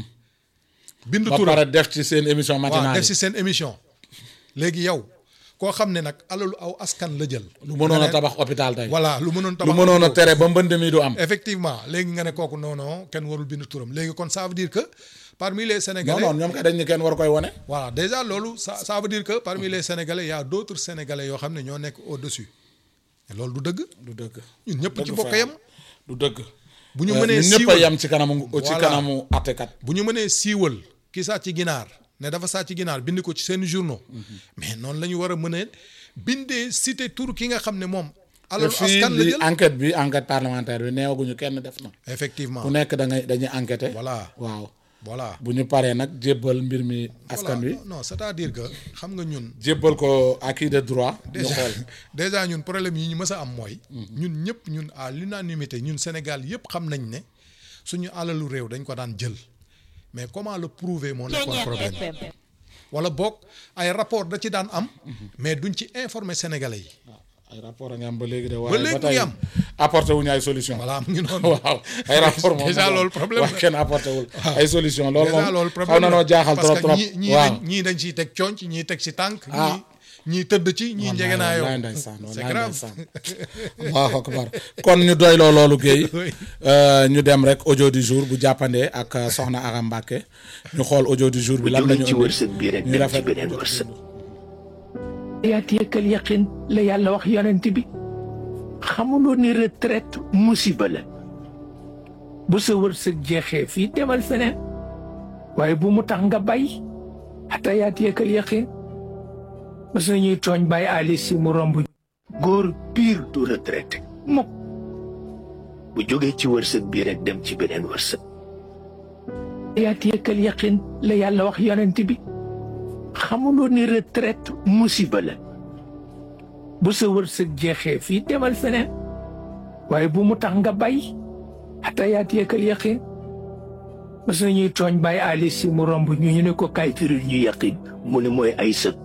bind ba turam pare def ci seen émission waaw matinale def si seen émission léegi yow koo xam ne nag alalu aw askan la jël lu mënoon a nga ne- tabax hôpital tey. voilà lu mënoon lu tabax mënoon a tere ba mbënd mi du am. effectivement léegi nga ne kooku non non kenn warul bind turam léegi kon ça veut dire que parmi les non sénégalais non ñoom kay dañ ni kenn war koy wone. voilà déjà loolu ça ça veut dire que parmi les sénégalais il y a d'autres sénégalais yoo xam ne ñoo nekk au-dessus te loolu du dëgg du dëgg. ñun ñëpp ci dëgg bokk fa yem du dëgg. bu ñu Euh, mënee ñun ñëpp a siiwal yem ci kanamu ci Voilà. kanamu àttekat. bu ñu mënee siiwal ki sàcc ginaar ne dafa sàcc ginaar bind ko ci seen journaux mais noonu la ñu war a mën a bindee cité tur ki nga xam ne moom te alalu fii askan la li jël enquête bi enquête parlementaire bi neewaguñu kenn def na. effectivement ku nekk da ngay dañuy enquêter. voilà waaw voilà bu ñu paree nag jébbal mbir mi askan Voilà. wi. non c'est-à-dire que xam nga ñun jébbal ko acquis de droit. ñu déjà xool déjà ñun problème yi ñu mës a am mooy ñun ñëpp ñun à l'unanimité ñun Sénégal yëpp xam nañ ne suñu alalu réew dañ ko daan jël mais comment le prouver moo nekkoon problème wala boog ay rapport da ci daan am mais duñ ci informer sénégalais yi waaw ay rapport a ngi am ba léegi de. Ba waaye léegi ba mu ngi tey am. apporté wuñu ay solution voilà mu ngi noonu waaw ay rapport moom déjà loolu problème wax la. kenn apporté wul ay solution loolu déjà moom loolu xaw problème na noo la. jaaxal parce trop que trop ñii ñii waaw dañ ñii dañ ciy teg conc ñii teg ci tànk Ah. ñii ñii tëdd ci ñii njege naa yow wallaay ndeysaan c'est wallaay grave ndeysaan allahu akbar kon ñu doyloo loolu Guèye Oui. euh, ñu dem rek audio du jour bu jàppandee ak euh, soxna Aram Mbacke ñu xool audio du jour bi lan la ñu jóge ci wërsëg bi rek ñu dem ci rafet beneen wërsëg yaatiyakal yaqin la yàlla wax yonent bi xamuloo ni retraite musiba la bu sa wërsëg jeexee fii demal feneen waaye bu mu tax nga bay xata yaatiyakal yaqin mas nañuy tooñ bàyyi ali si mu romb góor piir du retraité mukk bu jógee ci wërsëg bi rek dem ci beneen wërsëg yaatiyakal yaqin la yàlla wax yonent bi xamuloo ni retraite musiba la bu sa wërsëg jeexee fii demal feneen waaye bu mu tax nga bay xata yaatiyakal yaqin mas nañuy tooñ bàyyi ali si mu romb ñu ñu ne ko kay firil ñu yaqin mu ne mooy ay sëg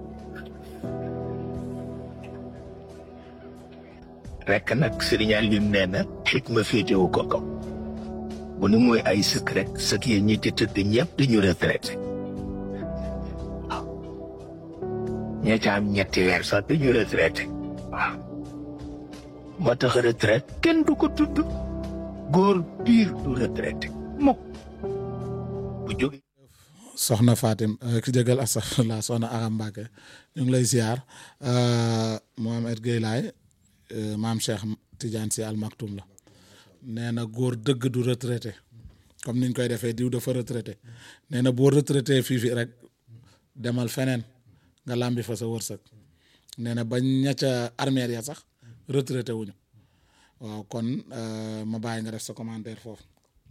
rekk nag Sëriñ Aliou nee na xikma féetewu ko kaw bu ne mooy ay sëg rek sëg yi ñi ci tëdd ñëpp dañu retraité waaw ña ca am ñetti weer sax dañu retraité waaw moo tax retraite kenn du ko tudd góor piir du retraité mukk bu jóge soxna Fatim euh, ki jégal astafurlah soxna Aram Mbacke ñu ngi lay ziar euh, Mohamed Guèye laay euh, maam Cheikh Tidiane si Al Maktoum la nee na góor dëgg du retraité comme niñ koy defee diw dafa retraité nee na boo retraité fii fii rek demal feneen nga làmbi fa sa wërsëg nee na bañ ña ca armeer ya sax retraité wuñu waaw kon euh, ma bàyyi nga def sa commentaire foofu.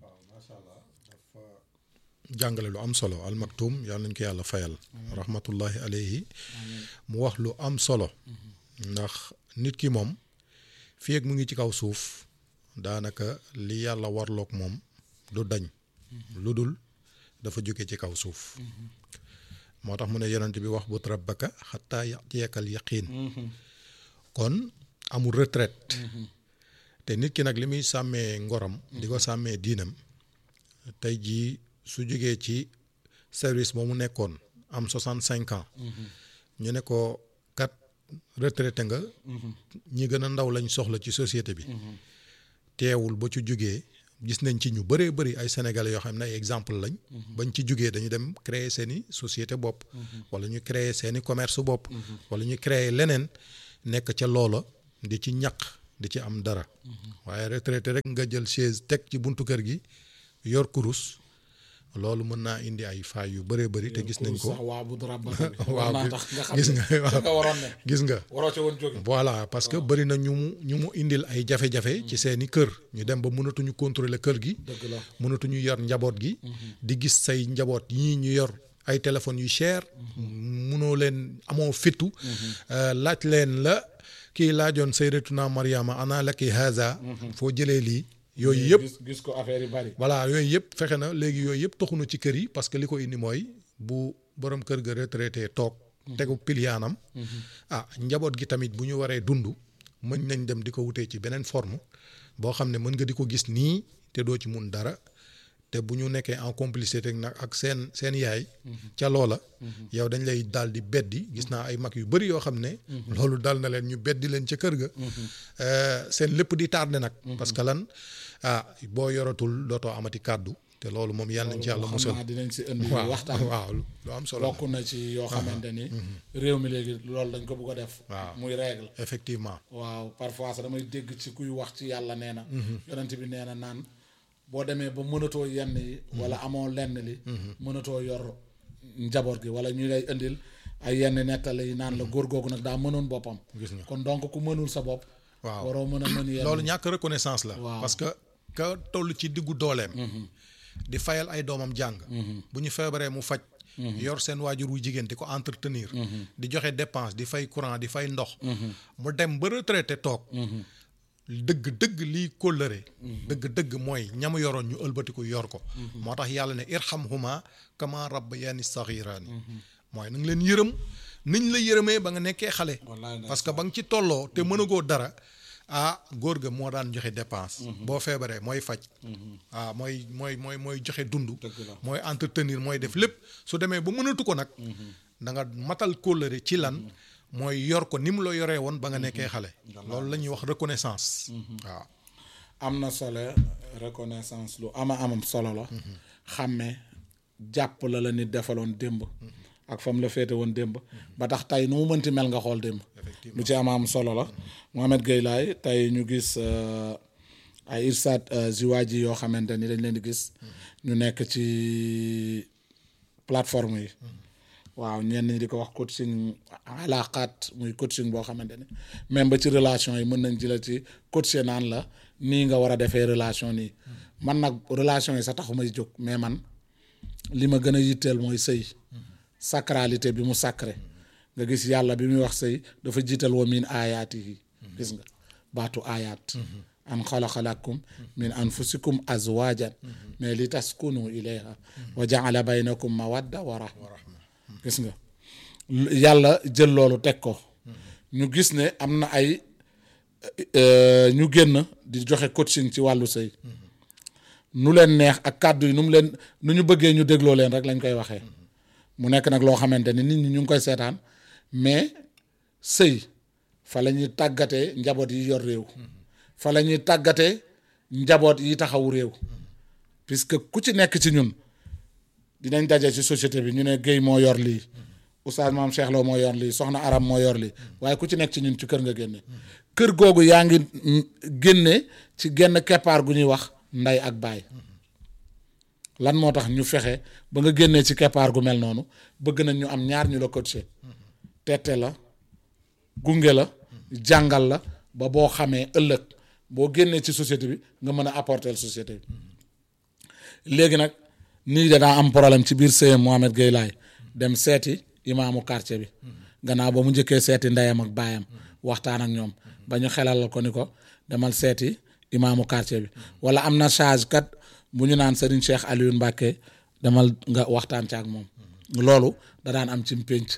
jàngale lu am solo Al Maktoum yàlla nañ ko yàlla fayal rahmatullahi alayhi mu wax lu am solo ndax nit ki moom fii ak mu ngi ci kaw suuf daanaka li yàlla warloog moom du dañ lu dul dafa jóge ci kaw suuf moo tax mu ne yonent bi wax but rabbaka xataa yatiyakal yaqiin kon amul retraite te nit ki nag li muy sàmmee ngoram di ko sàmmee diinam tey jii su jógee ci service ba mu nekkoon am soixante cinq ans ñu ne ko kat retraité nga ñi gën a ndaw lañ soxla ci société bi teewul ba ci jógee gis nañ ci ñu bëree bëri ay sénégalais yoo xam ne ay exemple lañ bañ ci jógee dañu dem créer seeni société bopp wala ñu créer seeni commerce bopp wala ñu créer leneen nekk ca loola di ci ñaq di ci am dara waaye retraité rek nga jël chaise teg ci buntu kër gi yor kurus loolu mën naa indi ay faay yu bëree bëri te gis nañ ko sax waa bu rab waaw naa tax nga xam gis ne nga fa nga waaw waroon ne gis nga waroo ca woon jóge voilà parce que bëri na ñu mu ñu mu indil ay jafe-jafe ci seeni kër ñu dem ba mënatuñu contrôler kër gi dëgg la mënatuñu yor njaboot gi di gis say njaboot yii ñu yor ay téléphones yu cher munoo leen amoo fittu euh, laaj leen la kii laajoon sayyidatuna Mariama ana laki haza foo jëlee lii yooyu yëpp gis gis ko affaire yi bari voilà yooyu yëpp fexe na léegi yooyu yëpp toxunu ci kër yi parce que li ko indi mooy bu borom kër ga retraité toog tegu piliyaanam ah njaboot gi tamit bu ñu waree dund mën nañ dem di ko wutee ci beneen forme boo xam ne mën nga di ko gis nii te doo ci mun dara te bu ñu nekkee en complicité nag ak seen seen yaay ca loola yow dañ lay daal di beddi gis naa ay mag yu bëri yoo xam ne loolu dal na leen ñu beddi leen ca kër ga Euh, seen lépp di tardé nag parce que lan ah boo yoratul dootoo amati kàddu te loolu moom yàlla nañ ci yàlla xam musal naa dinañ si indi waaw waxtaan waaw lu am solo la. bokk na ci yoo xamante ni réew mi léegi loolu dañ ko bëgg a def Waaw. muy règle effectivement waaw parfois sax damay dégg ci kuy wax ci yàlla nee na yonent bi nee na naan boo demee ba mënatoo yenn yi wala amoo lenn li mënatoo yor njaboot gi wala ñu lay indil ay yenn nettali yi naan la góor googu nag daa mënoon boppam Gis nga. kon donc ku mënul sa bopp waaw waroo mën a mën yenn loolu ñàkk reconnaissance la Waaw. parce que ka toll ci diggu dooleem di fayal ay doomam jàng bu ñu feebaree mu faj yor seen waajur wu jigéen di ko entretenir di joxe dépense di fay courant di fay ndox mu dem ba retraité toog dëgg dëgg lii kóllëre dëgg dëgg mooy ñamu yoroon ñu ëlbatiku yor ko moo tax yàlla ne irhamhuma kama rabbayani saghirani mooy na nga leen yërëm niñ la yërëmee ba nga nekkee xale Wallaay parce que ba nga ci tolloo te mënagoo dara ah góor ga moo daan joxe dépense boo feebaree mooy faj ah mooy mooy mooy mooy joxe dund la. mooy entretenir mooy def lépp su demee ba mënatu ko nag da nga matal kóllëre ci lan mooy yor ko ni mu la yoree woon ba nga nekkee xale loolu la ñuy wax reconnaissance waaw am na solo reconnaissance lu ama amam solo la xàmme jàpp la la nit defaloon démb ak fam la féete woon démb ba tax tey nu mu mënti mel nga xool démb lu ci ama am solo la Mohamed Gueye Laye tey ñu gis euh, ay irsaat euh, ziwaaji yoo xamante ni dañ leen di gis ñu nekk ci plateforme yi waaw ñenn ñi di ko wax coaching alaqaat muy coaching boo xamante ne même ba ci relation yi mën nañ ci la ci coacher naan la nii nga war a defee relation nii man nag relation yi sa taxu may jóg mais man li ma gën a yitteel mooy sëy sacralité bi mu sacré nga gis yàlla bi muy wax sëy dafa jiital wa min aayaati yi gis nga baatu aayaat an xalaqa lakum min anfusikum azwajan mais li taskunu ilayha wa jaala baynakum mawadda wa rahma gis nga yàlla jël loolu teg ko ñu gis ne am na ay euh, ñu génn di joxe coaching ci wàllu sëy nu leen neex ak kàddu yi nu mu leen nu ñu bëggee ñu dégloo leen rek lañ koy waxee mu nekk nag loo xamante ni nit ñi ñu ngi koy seetaan mais sëy fa la ñuy tàggatee njaboot yi yor réew fa la ñuy tàggatee njaboot yi taxawu réew puisque ku ci nekk ci ñun dinañ daje ci société bi ñu ne Guèye moo yor lii oustaz maam Cheikh Lo moo yor lii soxna Aram moo yor lii waaye ku ci nekk ci ñun ci kër nga génne kër googu yaa ngi mm, génne ci genn keppaar gu ñuy wax nday ak baay lan moo tax ñu fexe ba nga génnee ci keppaar gu mel noonu bëgg nañ ñu am ñaar ñu la coaché tette la gunge la jàngal la ba boo xamee ëllëg boo génnee ci société bi nga mën a apporter société bi léegi nag nii danaa am problème ci biir sëyam Mohamed Gueye Laye dem seeti imaamu quartier bi gannaaw ba mu njëkkee seeti ndeyam ak baayam waxtaan ak ñoom ba ñu xelal ko ni ko demal seeti imaamu quartier bi wala am na charge kat bu ñu naan Serigne Cheikh Alioune Mbacke demal nga waxtaan ci ak moom loolu da daan am ci pénc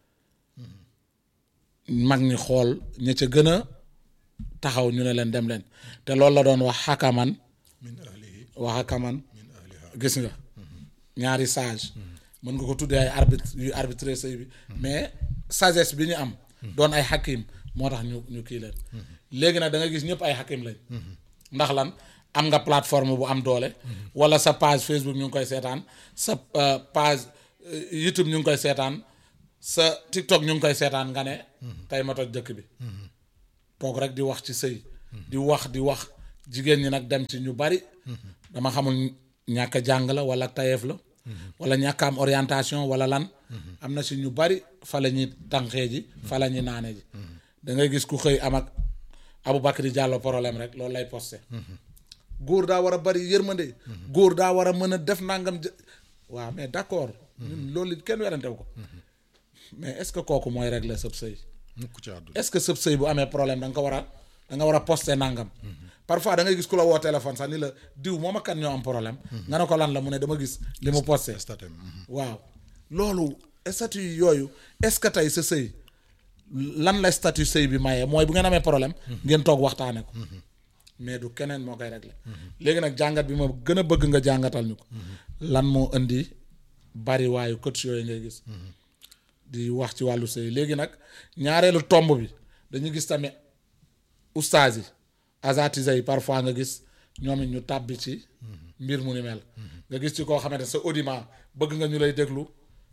mag ñi xool ña ca gën a taxaw ñu ne leen dem leen te loolu la doon wax xakaman min ahlihi wax xakaman min ahliha gis nga ñaari sage mën nga ko tuddee ay arbitre yu arbitré sëy bi mais sagesse bi ñu am doon ay xakim moo tax ñu ñu kii leen léegi nag da nga gis ñëpp ay xakim lañ ndax lan am nga plateforme bu am doole wala sa page Facebook ñu ngi koy seetaan sa euh, page euh, YouTube ñu ngi koy seetaan sa TikTok ñu ngi koy seetaan nga ne tey ma toj dëkk bi toog rek di wax ci sëy di wax di wax jigéen ñi nag dem ci ñu bari dama xamul ñàkk a jàng la wala tayeef la wala ñàkk a am orientation wala lan am na si ñu bari fa la ñuy tànqee ji fa la ñuy naane ji da ngay gis ku xëy am ak Aboubacry Diallo problème rek loolu lay posté góor daa war a bari yërmande góor daa war a mën a def nangam jë waaw mais d'accord ñun loolu kenn werantew ko mais est-ce que kooku mooy régler sëb sëy mukk ci àdduna est-ce que sëb sëy bu amee problème da nga ko war a da nga war a poster nangam parfois da ngay gis ku la woo téléphone sax ni la diw moom ak kan ñoo am problème nga ne ko lan la mu ne dama gis li mu posté statem waaw loolu statut yooyu est-ce que tey sa sëy lan la statut sëy bi maye mooy bu ngeen amee problème ngeen toog waxtaane ko mais du keneen moo koy régler léegi nag jàngat bi ma gën a bëgg nga jàngatal ñu ko lan moo indi bari waayu coach yooyu ngay gis di wax ci wàllu sëy léegi nag ñaareelu tomb bi dañu gis tamit ustaas yi asatise yi parfois nga gis ñoom it ñu tàbbi ci mbir mu ni mel nga gis ci koo xamante sa audimat bëgg nga ñu lay déglu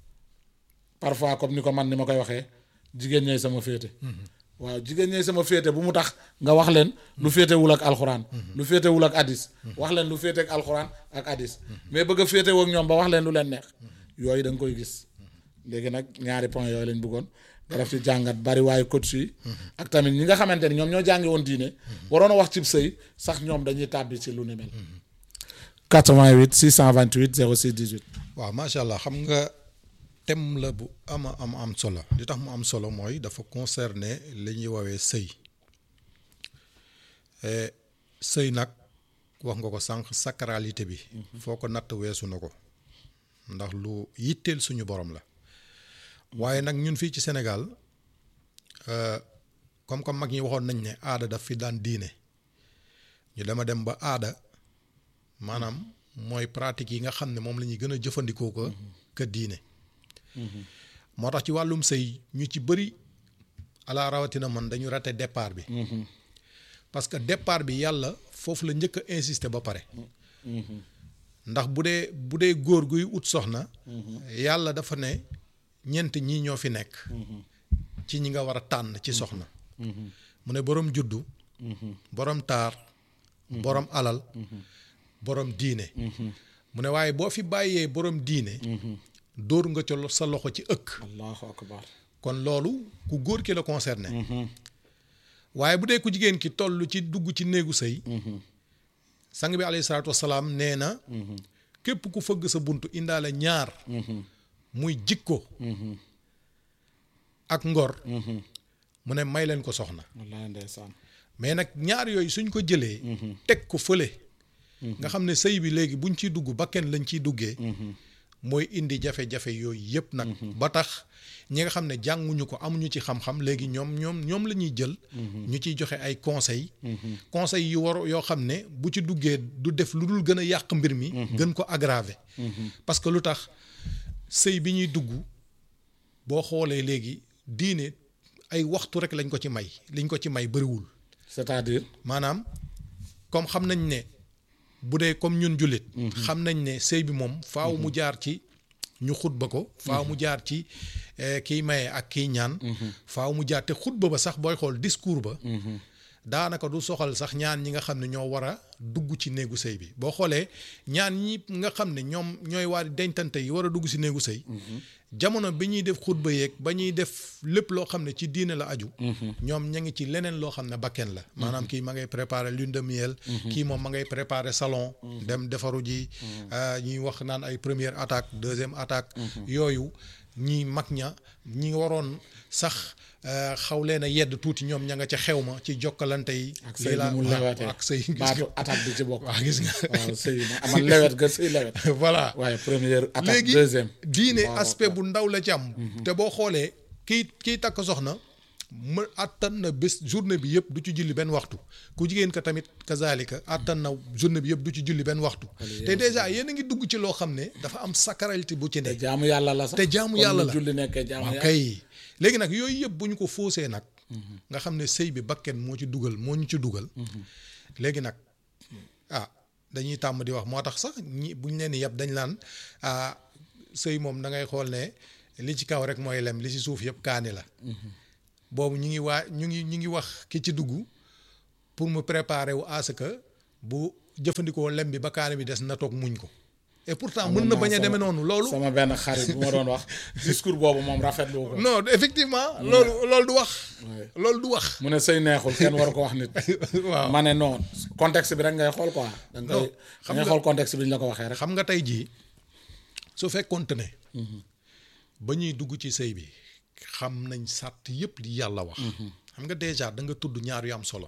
parfois comme ni ko man ni ma koy waxee jigéen ñooy sama féete waaw jigéen ñooy sama féete bu mu tax nga wax leen lu féetewul ak alxuraan lu féetewul ak hadis wax leen lu féete ak alxuraan ak hadis mais bëgg a féetewoo ak ñoom ba wax leen lu leen neex yooyu da nga koy gis léegi nag ñaari point yooyu lañ bëggoon nga def ci jàngat bari waayu coach yi ak tamit ñi nga xamante ni ñoom ñoo jàngi woon diine waroon a wax cib sëy sax ñoom dañuy tàbbi ci lu ni mel 88 628 06 18 waaw macha allah xam nga thème la bu ama am am solo li tax mu am solo mooy dafa concerner li ñuy woowee sëy Eh, sëy nag wax nga ko sànq sacralité bi foo ko natt weesu na ko ndax lu yitteel suñu borom la waaye nag ñun fii ci Sénégal euh, comme comme mag ñi waxoon nañ ne aada daf fi daan diine ñu dama dem ba aada maanaam mooy pratique yi nga xam ne moom la ñuy gën a jëfandikoo ko que diine moo tax ci wàllum sëy ñu ci bëri ala rawatina man dañu raté départ bi parce que départ bi yàlla foofu la njëkk a insister ba pare ndax bu dee bu dee góor guy ut soxna yàlla dafa ne ñeent ñii ñoo fi nekk ci ñi nga war a tànn ci soxna mu ne boroom juddu boroom taar boroom alal boroom diine mu ne waaye boo fi bàyyee boroom diine dóor nga ca sa loxo ci ëkk allahu akbar kon loolu ku góor ki la concerné waaye bu dee ku jigéen ki toll ci dugg ci néegu sëy sang bi alayhi salaatu wasalaam nee na képp ku fëgg sa bunt indaale ñaar muy jikko ak ngor mu ne may leen ko soxna wallahi ndeysaan mais nag ñaar yooyu suñ ko jëlee teg ko fële nga xam ne sëy bi léegi buñ ciy dugg ba kenn lañ ciy duggee mooy indi jafe-jafe yooyu yëpp nag ba tax ñi nga xam ne jànguñu ko amuñu ci xam-xam léegi ñoom ñoom ñoom la ñuy jël ñu ciy joxe ay conseils conseils yu war yoo xam ne bu ci duggee du def lu dul gën a yàq mbir mi gën ko aggraver parce que lu tax sëy bi ñuy dugg boo xoolee léegi diine ay waxtu rek lañ ko ci may liñ ko ci may bëriwul c'est-à-dire maanaam comme xam nañ ne bu dee comme ñun jullit xam nañ ne sëy bi moom faaw mu jaar ci ñu xutba ko faaw mu jaar ci kiy maye ak kiy ñaan faaw mu jaar te xutba ba sax booy xool discours ba daanaka du soxal sax ñaan ñi nga xam ne ñoo war a dugg ci néegu sëy bi boo xoolee ñaan ñi nga xam ne ñoom ñooy waa dencante yi war a dugg ci néegu sëy jamono bi ñuy def xutba yeeg ba ñuy def lépp loo xam ne ci diine la aju ñoom ña ngi ci leneen loo xam ne bakken la maanaam kii ma ngay préparer lune de miel kii moom ma ngay préparer salon dem defaru ji ñuy wax naan ay première attaque deuxième attaque yooyu ñi mag ña ñi waroon sax xaw leen a yedd tuuti ñoom ña nga ca xew ma ci jokkalante yi ak sëy bi mu lewetee ak sëy gis baatu nga attaque bi ci bokk waaw gis nga waaw sëy ma amal lewet ga sëy lewet voilà waaye première attaque léegi deuxième diine Waaw, aspect bu ndaw la ci am te boo xoolee kii kii takk soxna ma attan na bés journée bi yëpp du ci julli benn waxtu ku jigéen ka tamit kazalika attan na journée bi yëpp du ci julli benn waxtu te déjà yéen a ngi dugg ci loo xam ne dafa am sacralité bu ci ne te jaamu yàlla la sax te jaamu comme yàlla ni la. julli nekkee jaamu waaw yàlla kay léegi nag yooyu yëpp bu ñu ko faussé nag nga xam ne sëy bi bakken moo ci dugal moo ñu ci dugal léegi nag ah dañuy tàmm di wax moo tax sax ñi bu ñu leen di yeb dañ laan ah sëy moom da ngay xool ne li ci kaw rek mooy lem li ci suuf yëpp kaani la boobu ñu ngi waa ñu ngi ñu ngi wax ki ci dugg pour mu préparer wu à ce que bu jëfandikoo lem bi ba kaani bi des na toog muñ ko et pourtant mën na bañ a demee noonu loolu sama benn xarit bu ma doon wax discours boobu moom rafetlu ko non effectivement loolu loolu du wax loolu du wax mu ne sëy neexul kenn war ko wax nit waaw ma ne non contexte bi rek ngay xool quoi da nga koy xam da ngay nga- xool contexte bi ñu la ko waxee rek xam nga tey jii su fekkoonte ne ba ñuy dugg ci sëy bi xam nañ sàtt yëpp li yàlla wax xam nga déjà da nga tudd ñaar yu am solo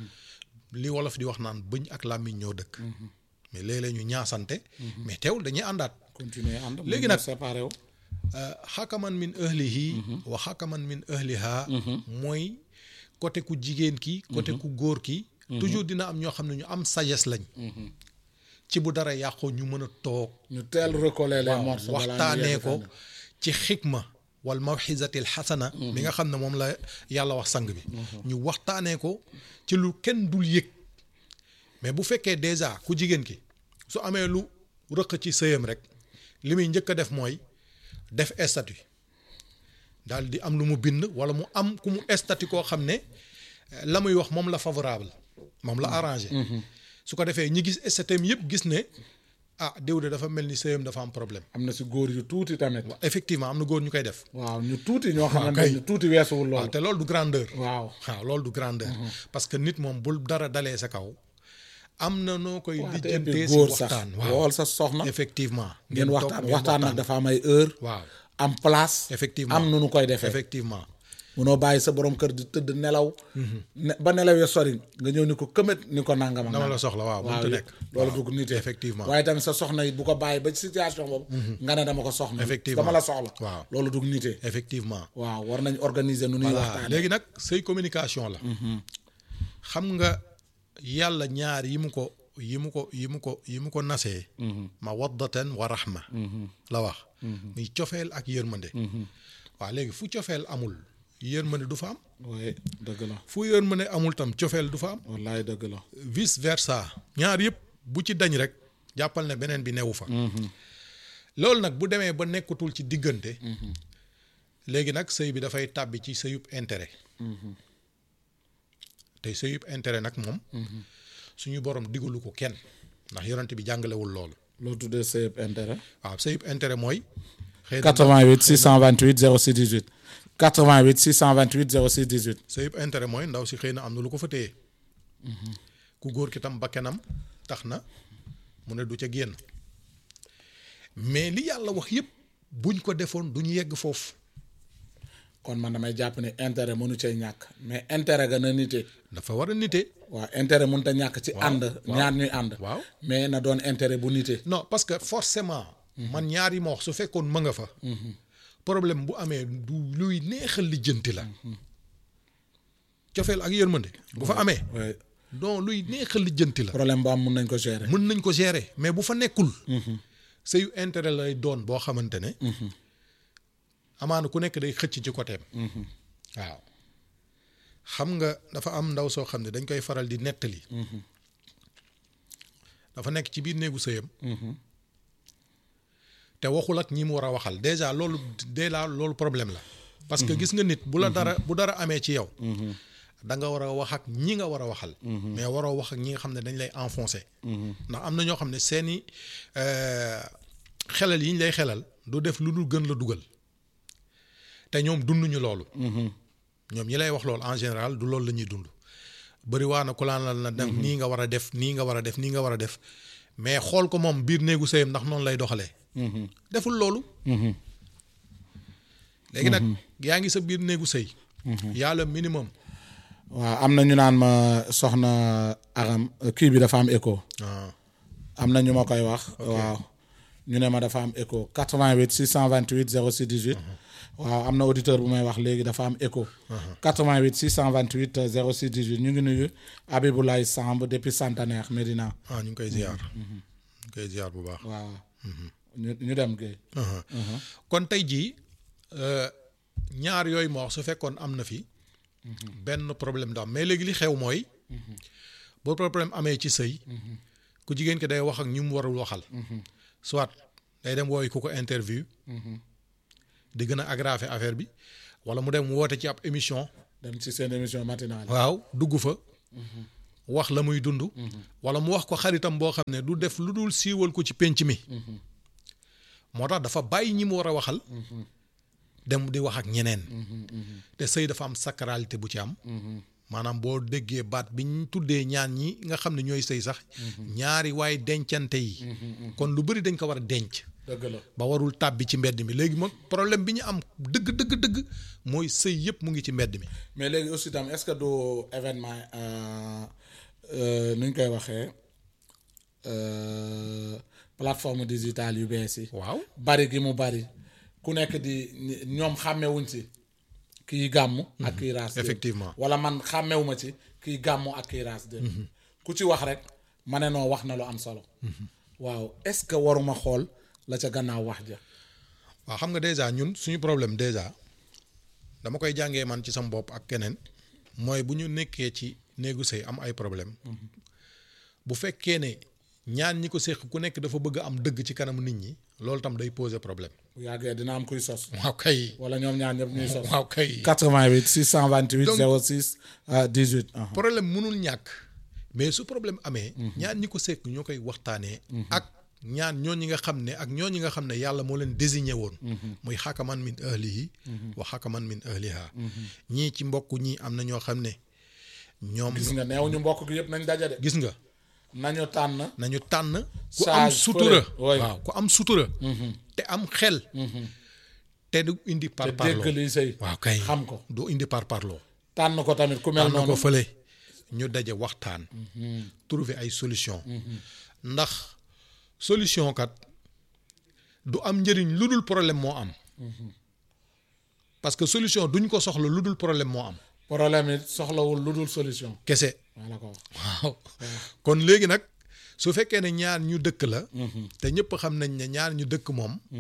li wolof di wax naan bëñ ak làmmiñ ñoo dëkk mais léeg-léeg ñu ñaasante mais teewul dañuy àndaat continuer ànd Léegi mën na nag- séparé wu xakaman min ahlihi wa xakaman min ahliha mooy côté ku jigéen ki côté ku góor ki toujours dina am ñoo xam ne ñu am sagesse lañ ci bu dara yàqoo ñu mën a toog ñu teel recoller les waaw morceaux balaa ñu waxtaanee yegg ko fenn. ci xikma wal mawxisatil xasana bi nga xam ne moom la yàlla wax sang bi ñu waxtaanee ko ci lu kenn dul yëg mais bu fekkee déjà ku jigéen ki su amee lu rëq ci sëyam rek li muy njëkk a def mooy def statut daal di am lu mu bind wala mu am ku mu statut koo xam ne eh, la muy wax moom la favorable moom la arrangé su ko defee ñi gis statut yëpp gis ne ah diw de dafa mel ni sëyam dafa am problème am na si góor yu tuuti tamit effectivement am na góor ñu koy def waaw ñu tuuti ñoo xamante kay. ne tuuti weesuwul waaw loolu te loolu du grandeur waaw waaw loolu du grandeur parce que nit moom bul dara dalee sa kaw am na noo koy te et puis lijjantee si góor sax waxtaan waaw wool sa soxna effectivement ngeen toog waxtaan ngeen waxtaan nag dafa am ay heure waaw am place effectivement am nu nu koy defee effectivement munoo bàyyi sa borom kër di tëdd nelaw ne ba nelawee sori nga ñëw ni ko këmët ni ko nangam ak dama la nangam. soxla waaw waaw mënut a nekk loolu waaw. dugg nitee effectivement waaye tamit sa soxna yi bu ko bàyyi ba ci situation boobu nga ne dama ko soxna Effectivement. dama la soxla Waaw. loolu dugg nitee effectivement waaw war nañ organiser nu nuy voilà waxtaane léegi nag sëy communication la xam nga yàlla ñaar yi mu ko yi mu ko yi mu ko yi mu ko nasee ma waddatan wa rahma la wax muy cofeel ak yërmande waaw léegi fu cofeel amul yërmande du fa am oui dëgg la fu yërmande amul tam cofeel du fa am wallaay dëgg la vice versa ñaar yëpp bu ci dañ rek jàppal ne beneen bi newu fa loolu nag bu demee ba nekkatul ci diggante léegi nag sëy bi dafay tàbbi ci sëyub intérêt tey sëyub intérêt nag moom suñu borom digalu ko kenn ndax yonent bi jàngalewul loolu loo tuddee sëyëb intérêt waaw sëyub intérêt mooy xëy na 88 628 06 18 88 628 06 18 sëyub intérêt mooy ndaw si xëy na am na lu ko fa téye ku góor ki tam bakkenam tax na mu ne du ca génn mais li yàlla wax yépp buñ ko defoon duñu yegg foofu kon man damay jàpp ne intérêt mënu cee ñàkk mais intérêt ga na nite dafa war a nite waaw intérêt mënut a ñàkk ci ànd ñaar ñuy ànd waaw. mais na doon intérêt bu nite non parce que forcément man ñaar yi ma wax su fekkoon ma nga fa problème bu amee du luy neexal lijjanti la cofeel ak yërmande bu fa amee oui donc luy neexal lijjanti la problème bu am mun nañ ko gérer mën nañ ko gérer mais bu fa nekkul sëyu intérêt lay doon boo xamante ne amaana ku nekk day xëcc ci côté waaw xam nga dafa am ndaw soo xam ne dañ koy faral di nettali dafa nekk ci biir néegu sëyam te waxul ak ñi mu war a waxal déjà loolu déjà loolu problème la parce que gis nga nit bu la dara bu dara amee ci yow da nga war a wax ak ñi nga war a waxal mais waroo wax ak ñi nga xam ne dañ lay enfoncer ndax am na ñoo xam ne seeni euh, xelal yi ñu lay xelal du def lu dul gën la dugal te ñoom dunduñu loolu ñoom ñi lay wax loolu en général du loolu la ñuy dund bëri waa na ku laan na def nii nga war a def nii nga war a def nii nga war a def mais xool ko moom biir néegu sëyam ndax noonu lay doxalee deful loolu léegi nag yaa ngi sa biir néegu sëy yàlla minimum waaw am na ñu naan ma soxna aram kii bi dafa am écho ah am na ñu ma koy wax waaw ñu ne ma dafa am écho 88 628 06 18 waaw am na auditeur bu may wax léegi dafa am écho 88 628 06 18 ñu ngi nuyu Abiboulaye Samb depuis Centenaire Médina ah ñu ngi koy ziar ñu ngi koy ziar bu baax waaw ñu ñu dem Guèye kon tey jii euh, ñaar yooyu ma wax su fekkoon am na fi benn problème du am mais léegi li xew mooy bu problème amee ci sëy ku jigéen ki day wax ak ñu mu warul waxal soit day dem wooyu ku ko interview di gën a aggraver affaire bi wala mu dem woote ci ab émission dem ci seen émission matinale waaw dugg fa wax la muy dund wala mu wax ko xaritam boo xam ne du def lu dul siiwal ko ci pénc mi moo tax dafa bàyyi ñi mu war a waxal dem di wax ak ñeneen te sëy dafa am sacralité bu ci am maanaam boo déggee baat bi ñu tuddee ñaan ñi nga xam ne ñooy sëy sax ñaari waay dencante yi kon lu bëri dañ ko war a denc dëgg la ba warul tàbbi ci mbedd mi léegi moom problème bi ñu am dëgg dëgg dëgg mooy sëy yëpp mu ngi ci mbedd mi mais léegi aussi tam est-ce que du événement euh, euh, nu ñu koy waxee euh, plateforme digitale yu bees yi waaw bari gi mu bari ku nekk di ñoom xàmmewuñ ci kii gàmmu ak kii raas démb. Effectivement. wala man xàmmewuma ci kii gàmmu ak kii raas démb. ku ci wax rek ma ne noo wax na lu am solo waaw est-ce que waruma xool la ca gannaaw wax ja waaw xam nga déjà ñun suñu problème déjà dama koy jàngee man ci sama bopp ak keneen mooy bu ñu nekkee ci néegu sëy am ay problème bu fekkee ne ñaan ñi ko séq ku nekk dafa bëgg a am dëgg ci kanamu nit ñi loolu tam day poser problème bu yàggee dina am kuy sos waaw kay wala ñoom ñaar ñëpp ñuy sos waaw kay 88 628 Donc- 06 euh, 18 aha. problème mënul ñàkk mais su problème amee ñaan ñi ko séq ñoo koy waxtaanee ak ñaan ñooñi nga xam ne ak ñooñi nga xam ne yàlla moo leen désigné woon muy xakaman min ahlihi wa xakaman min ahliha ñii ci mbokk ñii am na ñoo xam ne ñoom gis nga neew ñu mbokk gi yëpp nañ daja de gis nga nañu tànn nañu tànn ku am Sage sutura fële, oui. waaw ku am sutura te am xel te du indi par te parloo dégg liy sëy waaw kay xam ko du indi par parloo tànn ko tamit ku mel am na ko noonu fële ñu daje waxtaan trouver ay solution ndax solution kat du am njëriñ lu dul problème moo am parce que solution duñ ko soxla lu dul problème moo am problème it soxlawul lu dul solution kese maa la ko wax waaw kon léegi nag su fekkee ne ñaar ñu dëkk la te ñëpp xam nañ ne ñaar ñu dëkk moom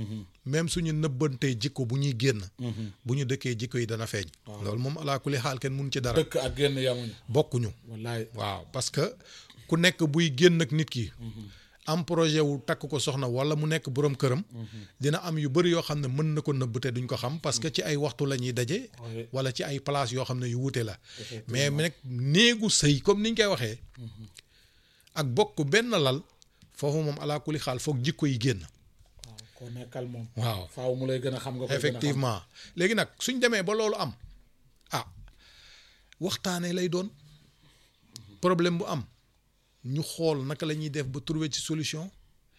même suñu nëbbantee jikko bu ñuy génn bu ñu dëkkee jikko yi dana feeñ loolu moom alaa kulli xaal kenn mun ci dara dëkk ak génn yamuñu bokkuñu wallaay waaw parce que ku nekk buy génn ak nit ki am projet wu takk ko soxna wala mu nekk borom këram dina am yu bëri yoo xam ne mën na ko nëbb te duñ ko xam parce que ci ay waxtu la ñuy daje Oui. wala ci ay place yoo xam ne yu wuute la mais nag néegu sëy comme niñ koy waxee ak bokk benn lal foofu moom alaa kulli xaal foog jikko yi génn waaw koo nekkal moom waaw faaw mu lay gën a xam nga koy gën a xam. effectivement léegi nag suñ demee ba loolu am ah waxtaanee lay doon problème bu am ñu xool naka la ñuy def ba trouver ci solution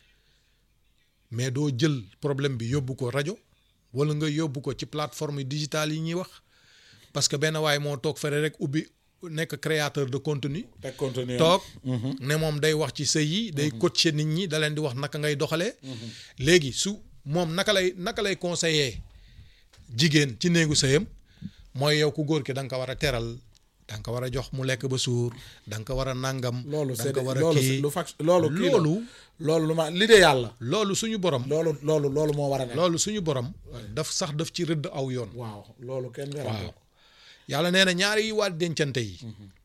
mais doo jël problème bi yóbbu ko rajo wala nga yóbbu ko ci plateforme digitale yi ñuy wax parce que benn waay moo toog fere rek ubbi nekk créateur de contenu teg contenu toog ne moom day wax ci sëy yi day coacher nit ñi da leen di wax naka ngay doxalee léegi su moom naka lay naka lay conseiller jigéen ci néegu sëyam mooy yow ku góor ki da nga ko war a teral da nga ko war a jox mu lekk ba suur da nga ko war a nàngam loolu da c'est nga ko war a loolu kii lu fac loolu kii la. loolu loolu lu ma l'idéal la loolu suñu borom loolu loolu loolu moo war a nekk loolu suñu borom daf sax daf ci rëdd aw yoon waaw loolu kenn werante waaw ko yàlla nee na ñaari yi waat dencante yi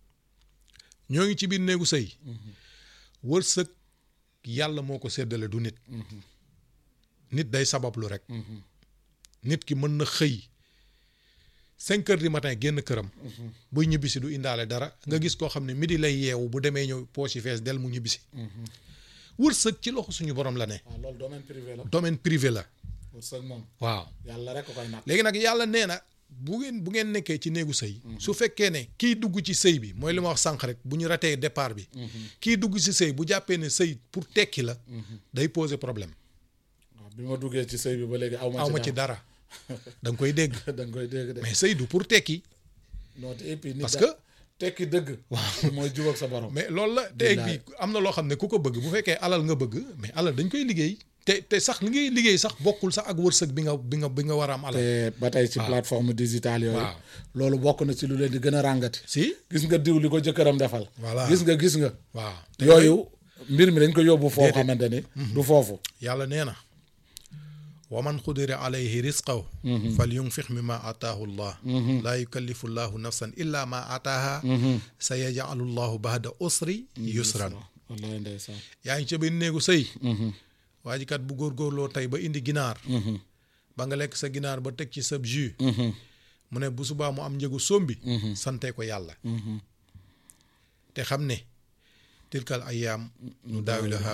ñoo ngi ci biir néegu sëy wërsëg yàlla moo ko séddale du nit nit day sabablu rek nit ki mën na xëy cinq heures du matin génn këram buy ñibbisi du indaale dara nga gis koo xam ne midi lay yeewu bu demee ñëw poche yi fees del mu ñibbisi wërsëg ci loxo suñu borom la ne waaw loolu domaine privé la domaine privé la wërsëg moom waaw yàlla rek ko koy natt léegi nag yàlla nee na bu ngeen bu ngeen nekkee ci néegu sëy su fekkee ne kii dugg ci sëy bi mooy li ma wax sànq rek bu ñu ratee départ bi kii dugg ci sëy bu jàppee ne sëy pour tekki la day poser problème waaw bi ma duggee ci sëy bi ba léegi aw ma aw ma ci dara da nga koy dégg da nga koy dégg de mais sëy du pour tekki non te et puis nit parce da- que tekki dëgg waaw mooy jubóog sa borom mais loolu la te bi am na loo xam ne ku ko bëgg bu fekkee alal nga bëgg mais alal dañ koy liggéey te te sax li ngay liggéey sax bokkul sax ak wërsëg bi nga bi nga bi nga war a am alal te ba tey ci plateforme digitale yooyu Waaw. loolu bokk na ci lu leen di gën a ràngati si gis nga diw li ko jëkkëram defal Voilà. gis nga gis nga waaw yooyu mbir mi dañ ko yóbbu foo xamante ni du foofu yàlla nee na wa man qudira alayhi risqahu fal yunfiq mimma ataahu llah laa yukallifu llahu nafsan illa ma ataaha sa yajalu llahu bahda usri yusran wallaay ndeysaan yaa ngi ca biir néegu sëy waa ji kat bu góorgóorloo tey ba indi ginaar ba nga lekk sa ginaar ba teg ci sa jus mu ne bu subaa mu am njëgu sombi sante ko yàlla te xam ne tilkal ayaam nu daawilaha